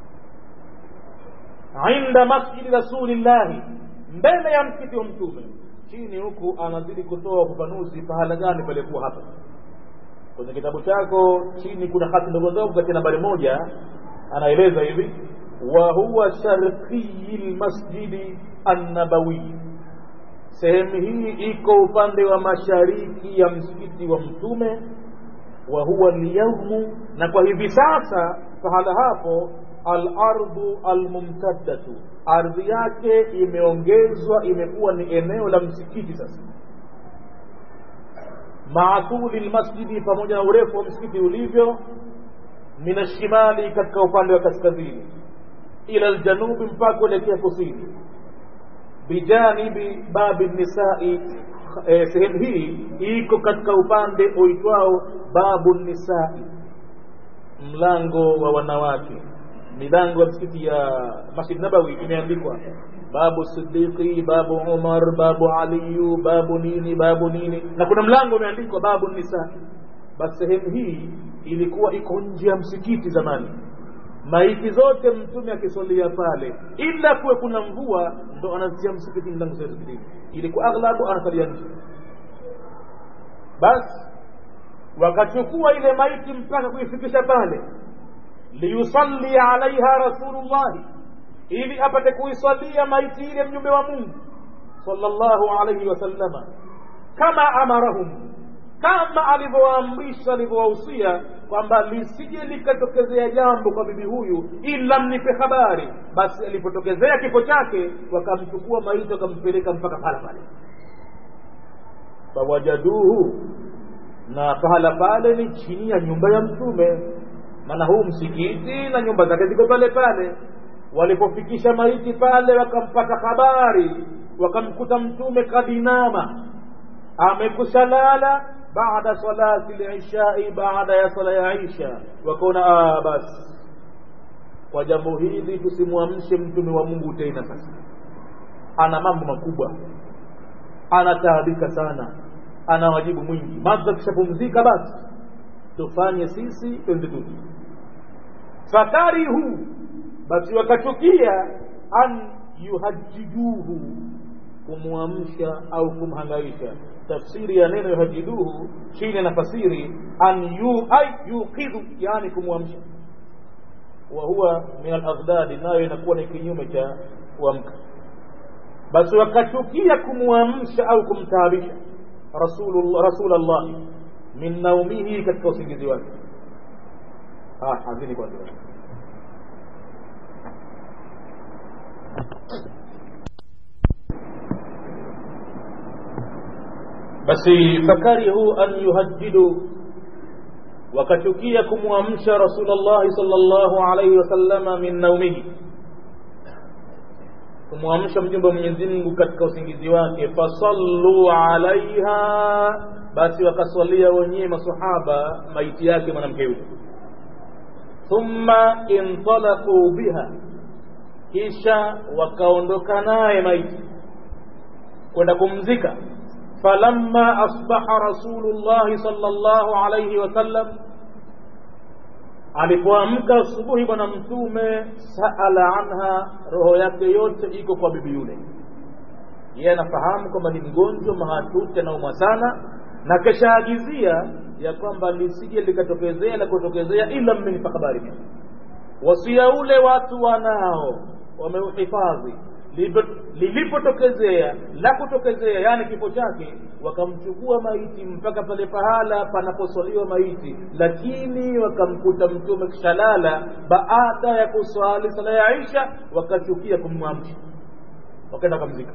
inda masjidi rasulillahi mbele ya msikiti wa mtume chini huku anazidi kutoa ufafanuzi pahala gani palikuwa hapa kwenye kitabu chako chini kuna hati ndogo ndogo katika nambari moja anaeleza hivi wa huwa sharqiyi lmasjidi annabawiyi sehemu hii iko upande wa mashariki ya msikiti wa mtume wa huwa lyaumu na kwa hivi sasa pahala hapo alardu almumtaddatu ardhi yake imeongezwa imekuwa ni eneo la msikiti sasa maatuli lmasjidi pamoja na urefu wa msikiti ulivyo min ashimali katika upande wa kaskazini ila ljanubi mpaka kuelekea kusini bijanibi babi nisai eh, sehemu hii iko katika upande uitwao babu nisai mlango wa wanawake milango ya msikiti ya masjid nabawi imeandikwa babu siddiqi babu umar babu aliyu babu nini babu nini na kuna mlango umeandikwa babu nisa basi sehemu hii ilikuwa iko nje ya msikiti zamani maiti zote mtume akisolia pale ila kuwe kuna mvua ndo anazitia msikitini mlango zote zilini ilikuwa aghlabu anasalia nje basi wakachukua ile maiti mpaka kuifikisha pale liyusalli alaiha rasulullahi ili apate kuisalia maiti ile mjumbe wa mungu sallallahu alaihi wasallama kama amarahum kama alivyowaamrisha alivyowahusia kwamba lisije likatokezea jambo kwa bibi huyu ila mnipe habari basi alipotokezea kifo chake wakamchukua maiti wakampeleka mpaka pala pale fawajaduhu na pahala pale ni chini ya nyumba ya mtume maana huu msikiti na nyumba zake ziko pale pale walipofikisha maiti pale wakampata habari wakamkuta mtume kadinama amekusha lala baada salati lishai baada ya sala ya isha wakaona ah basi kwa jambo hili tusimwamshe mtume wa mungu tena sasa ana mambo makubwa anataabika sana ana wajibu mwingi madha kishapumzika basi tufanye sisi twende tuti fakarihu basi wakachukia an yuhajijuhu kumwamsha au kumhangaisha tafsiri ya neno yuhajiduhu chini nafasiri an yu ay yuqidhu yani kumwamsha wa huwa min alaghdadi nayo inakuwa ni kinyume cha kuamka basi wakachukia kumwamsha au kumtaabisha rasulullah rasulullah min naumihi katika usingizi wake ah hazini kwanza basi fakarihu an yuhajjidu wakachukia kumwamsha rasulullahi sallallahu alaihi wasallama min naumihi kumwamsha mjumbe wa Mwenyezi Mungu katika usingizi wake fasallu alaiha basi wakaswalia wenyewe masahaba maiti yake mwanamke yule thumma intalaqu biha kisha wakaondoka naye maiti kwenda kumzika falamma asbaha rasulullahi sallallahu alayhi wasallam alipoamka asubuhi bwana mtume saala anha roho yake yote iko kwa bibi yule yeye anafahamu kwamba ni mgonjwa mahatuti anaumwa sana na keshaagizia ya kwamba lisije likatokezea la kutokezea ila mmenipa habari mimi wasia ule watu wanao wameuhifadhi lilipotokezea la kutokezea yani kifo chake wakamchukua maiti mpaka pale pahala panaposwaliwa maiti lakini wakamkuta mtume kishalala baada ya kuswali sala ya isha wakachukia kumwamsha wakaenda wakamzika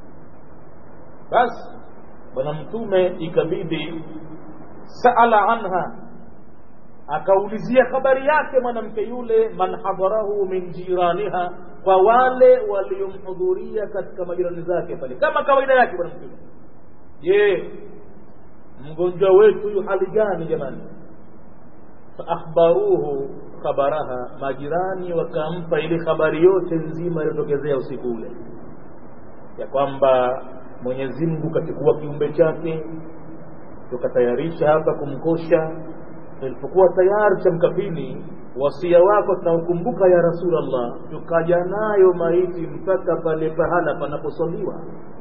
basi bwana mtume ikabidi saala anha akaulizia habari yake mwanamke yule man hadharahu min jiraniha kwa wale waliomhudhuria katika majirani zake pale kama kawaida yake bwana mtume je mgonjwa wetu yu hali gani jamani faakhbaruhu khabaraha majirani wakampa ile habari yote nzima iliyotokezea usiku ule ya kwamba mwenyezi mungu kachukua kiumbe chake tukatayarisha hapa kumkosha tulipokuwa tayari cha mkapini wasia wako tunaukumbuka ya rasulllah tukaja nayo maiti mpaka pale pahala panaposwaliwa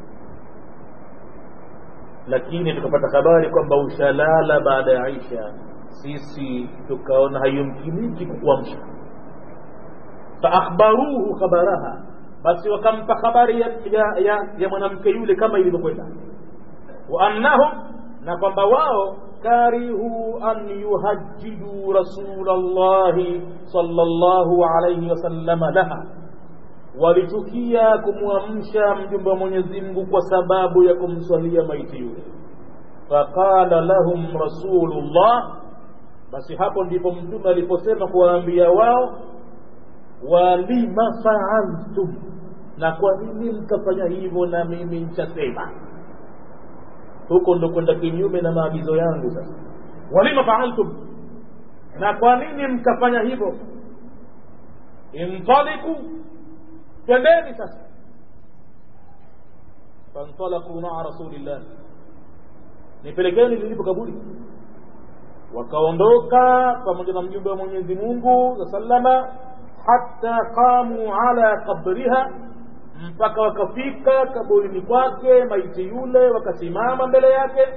lakini tukapata habari kwamba ushalala baada ya isha sisi tukaona hayumkiniki kukuamsha faakhbaruhu khabaraha basi wakampa habari ya, ya, ya, ya mwanamke yule kama ilivyokwenda wa annahum na kwamba wao karihu an yuhajjidu rasulallahi sallallahu alayhi wasallama laha walichukia kumwamsha mjumbe wa Mwenyezi Mungu kwa sababu ya kumswalia maiti yule faqala lahum rasulullah basi hapo ndipo mtume aliposema kuwaambia wao walima faaltum na kwa nini mkafanya hivyo na mimi nchasema huko ndo kwenda kinyume na maagizo yangu sasa walima faaltum na kwa nini mkafanya hivyo intaliku twendeni sasa fantalaqu maa rasulillah nipelekeni lilipo kaburi wakaondoka pamoja na mjumbe wa mwenyezi mungu sallama hatta qamu ala qabriha mpaka wakafika kaburini kwake maiti yule wakasimama mbele yake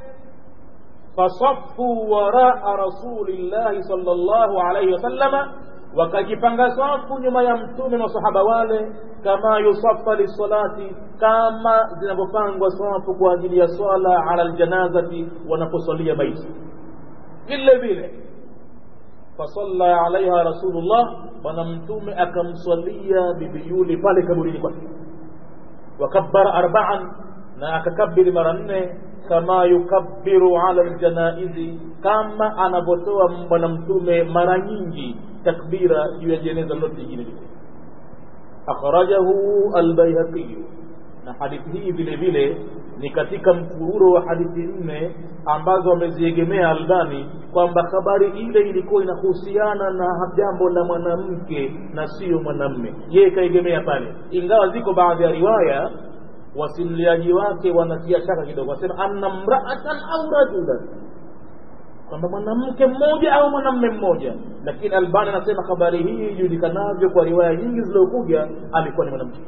fasafu waraa rasulillahi sallallahu alaihi wasallama wakajipanga safu nyuma ya mtume masahaba wale kama yusafa lisalati kama zinavyopangwa safu kwa ajili ya swala ala ljanazati wanaposalia maiti vile vile fasalla alaiha rasulullah bwana mtume akamswalia bibi yule pale kaburini kwake wakabbara arbaan na akakabiri mara nne kama yukabbiru ala ljanaizi kama anavyotoa bwana mtume mara nyingi takbira juu ya jeneza lote jingine lile akhrajahu albayhaqiyu na hadithi hii vile vile ni katika mfururo wa hadithi nne ambazo wameziegemea Albani kwamba habari ile ilikuwa inahusiana na jambo la mwanamke na sio mwanamme. Yeye kaegemea pale, ingawa ziko baadhi ya riwaya wasimliaji wake wanatia shaka kidogo, wasema anna mraatan au rajulan, kwamba mwanamke mmoja au mwanamme mmoja, lakini Albani anasema habari hii ijulikanavyo kwa riwaya nyingi zilizokuja alikuwa ni mwanamke.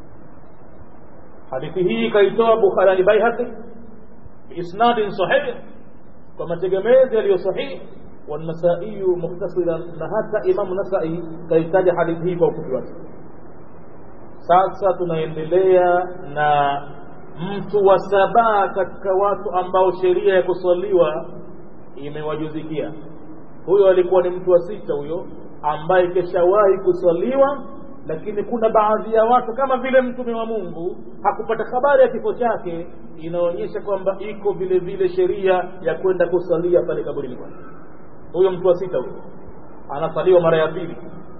hadithi hii kaitoa Bukhari Baihaqi biisnadin sahih kwa mategemezi yaliyo sahihi والنسائي مختصرا na hata Imam Nasai kaitaja hadithi hii kwa ufupi wake. Sasa tunaendelea na mtu wa saba katika watu ambao sheria ya kuswaliwa imewajuzikia. Huyo alikuwa ni mtu wa sita huyo ambaye keshawahi kuswaliwa lakini kuna baadhi ya watu kama vile mtume wa Mungu hakupata habari ya kifo chake, inaonyesha kwamba iko vile vile sheria ya kwenda kusalia pale kaburini kwake. Huyo mtu wa sita huyo anasaliwa mara ya pili.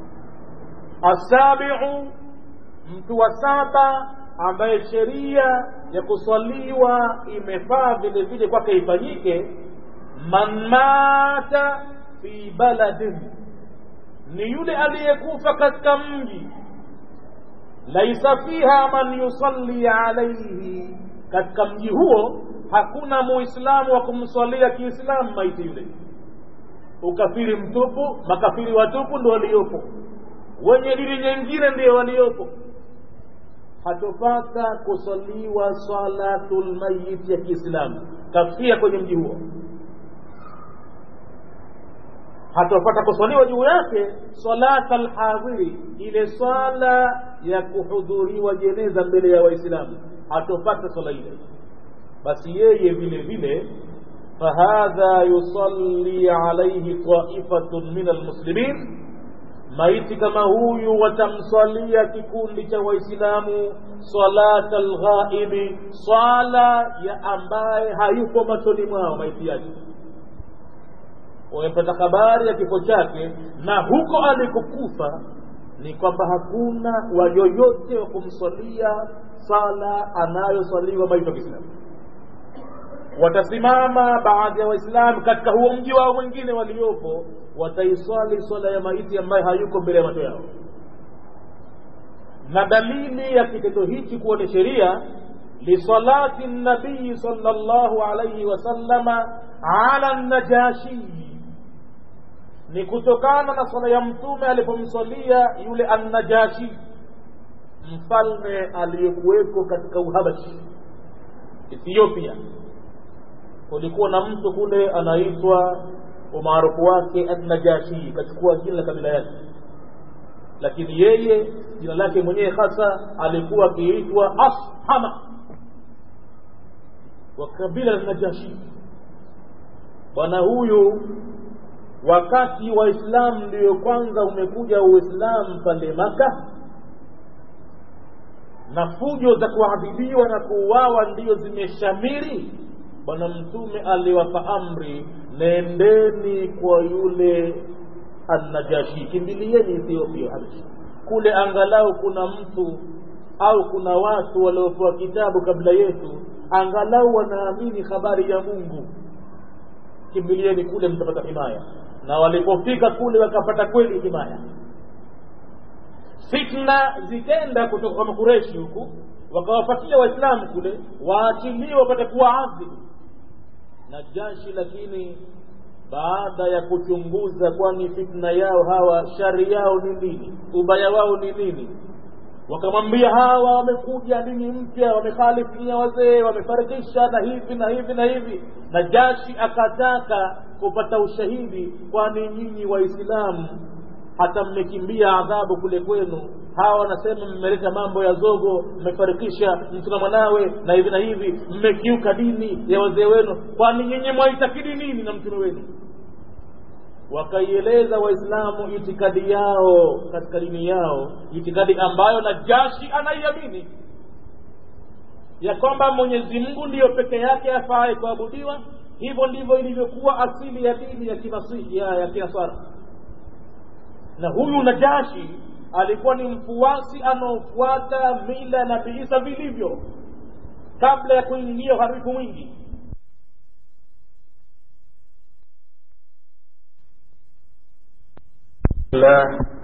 Asabiu, mtu wa saba ambaye sheria ya kuswaliwa imefaa vile vile kwake ifanyike, man mata fi baladin ni yule aliyekufa katika mji laisa fiha man yusalli alaihi, katika mji huo hakuna muislamu wa kumswalia kiislamu maiti yule. Ukafiri mtupu, makafiri watupu ndio waliopo, wenye dini nyingine ndio waliopo. Hatopata kusaliwa salatul mayit ya Kiislamu, kafia kwenye mji huo hatopata kuswaliwa juu yake salata alhadhiri, ile swala ya kuhudhuriwa jeneza mbele ya Waislamu, hatopata swala ile. Basi yeye vile vile fahadha yusalli alaihi taifatun min almuslimin, maiti kama huyu watamswalia kikundi cha Waislamu salata alghaibi, swala ya ambaye hayupo machoni mwao maiti yake wamepata habari ya kifo chake na huko alikokufa ni kwamba hakuna wayoyote wa kumswalia sala anayoswaliwa maiti wa Kiislamu. Watasimama baadhi ya Waislamu katika huo mji wao mwingine waliopo, wataiswali swala ya maiti ambaye hayuko mbele ya macho yao. Na dalili ya kitendo hichi kuwa ni sheria lisalati nabii sallallahu alayhi wasallama ala najashi ni kutokana na swala ya mtume alipomswalia yule annajashi mfalme aliyekuweko katika uhabashi ethiopia kulikuwa na mtu kule anaitwa umaarufu wake annajashi kachukua jina la kabila yake lakini yeye jina lake mwenyewe hasa alikuwa akiitwa ashama wa kabila la najashi bwana huyu wakati waislamu ndio kwanza umekuja uislamu pale maka na fujo za kuadhibiwa na kuuawa ndiyo zimeshamiri bwana mtume aliwapa amri nendeni kwa yule annajashi kimbilieni ethiopia habashi kule angalau kuna mtu au kuna watu waliopewa kitabu kabla yetu angalau wanaamini habari ya mungu kimbilieni kule mtapata himaya na walipofika kule wakapata kweli himaya fitna zikenda kutoka kwa makureshi huku wakawafuatia waislamu kule waachiliwe wapate kuwa adhibu najashi lakini baada ya kuchunguza kwani fitna yao hawa shari yao ni nini ubaya wao ni nini wakamwambia hawa wamekuja dini mpya wamekhalifia wazee wamefarikisha na hivi na hivi na hivi na jashi akataka kupata ushahidi kwani nyinyi waislamu hata mmekimbia adhabu kule kwenu hawa wanasema mmeleta mambo ya zogo mmefarikisha mtu na mwanawe na hivi na hivi mmekiuka dini ya wazee wenu kwani nyinyi mwaitakidi nini na mtume wenu wakaieleza waislamu itikadi yao katika dini yao itikadi ambayo najashi anaiamini ya kwamba mwenyezi mungu ndiyo peke yake afaye kuabudiwa hivyo ndivyo ilivyokuwa asili ya dini ya kinasihi ya, ya kinasara na huyu najashi alikuwa ni mfuasi anaofuata mila ya nabii isa vilivyo kabla ya kuingia uharifu mwingi الله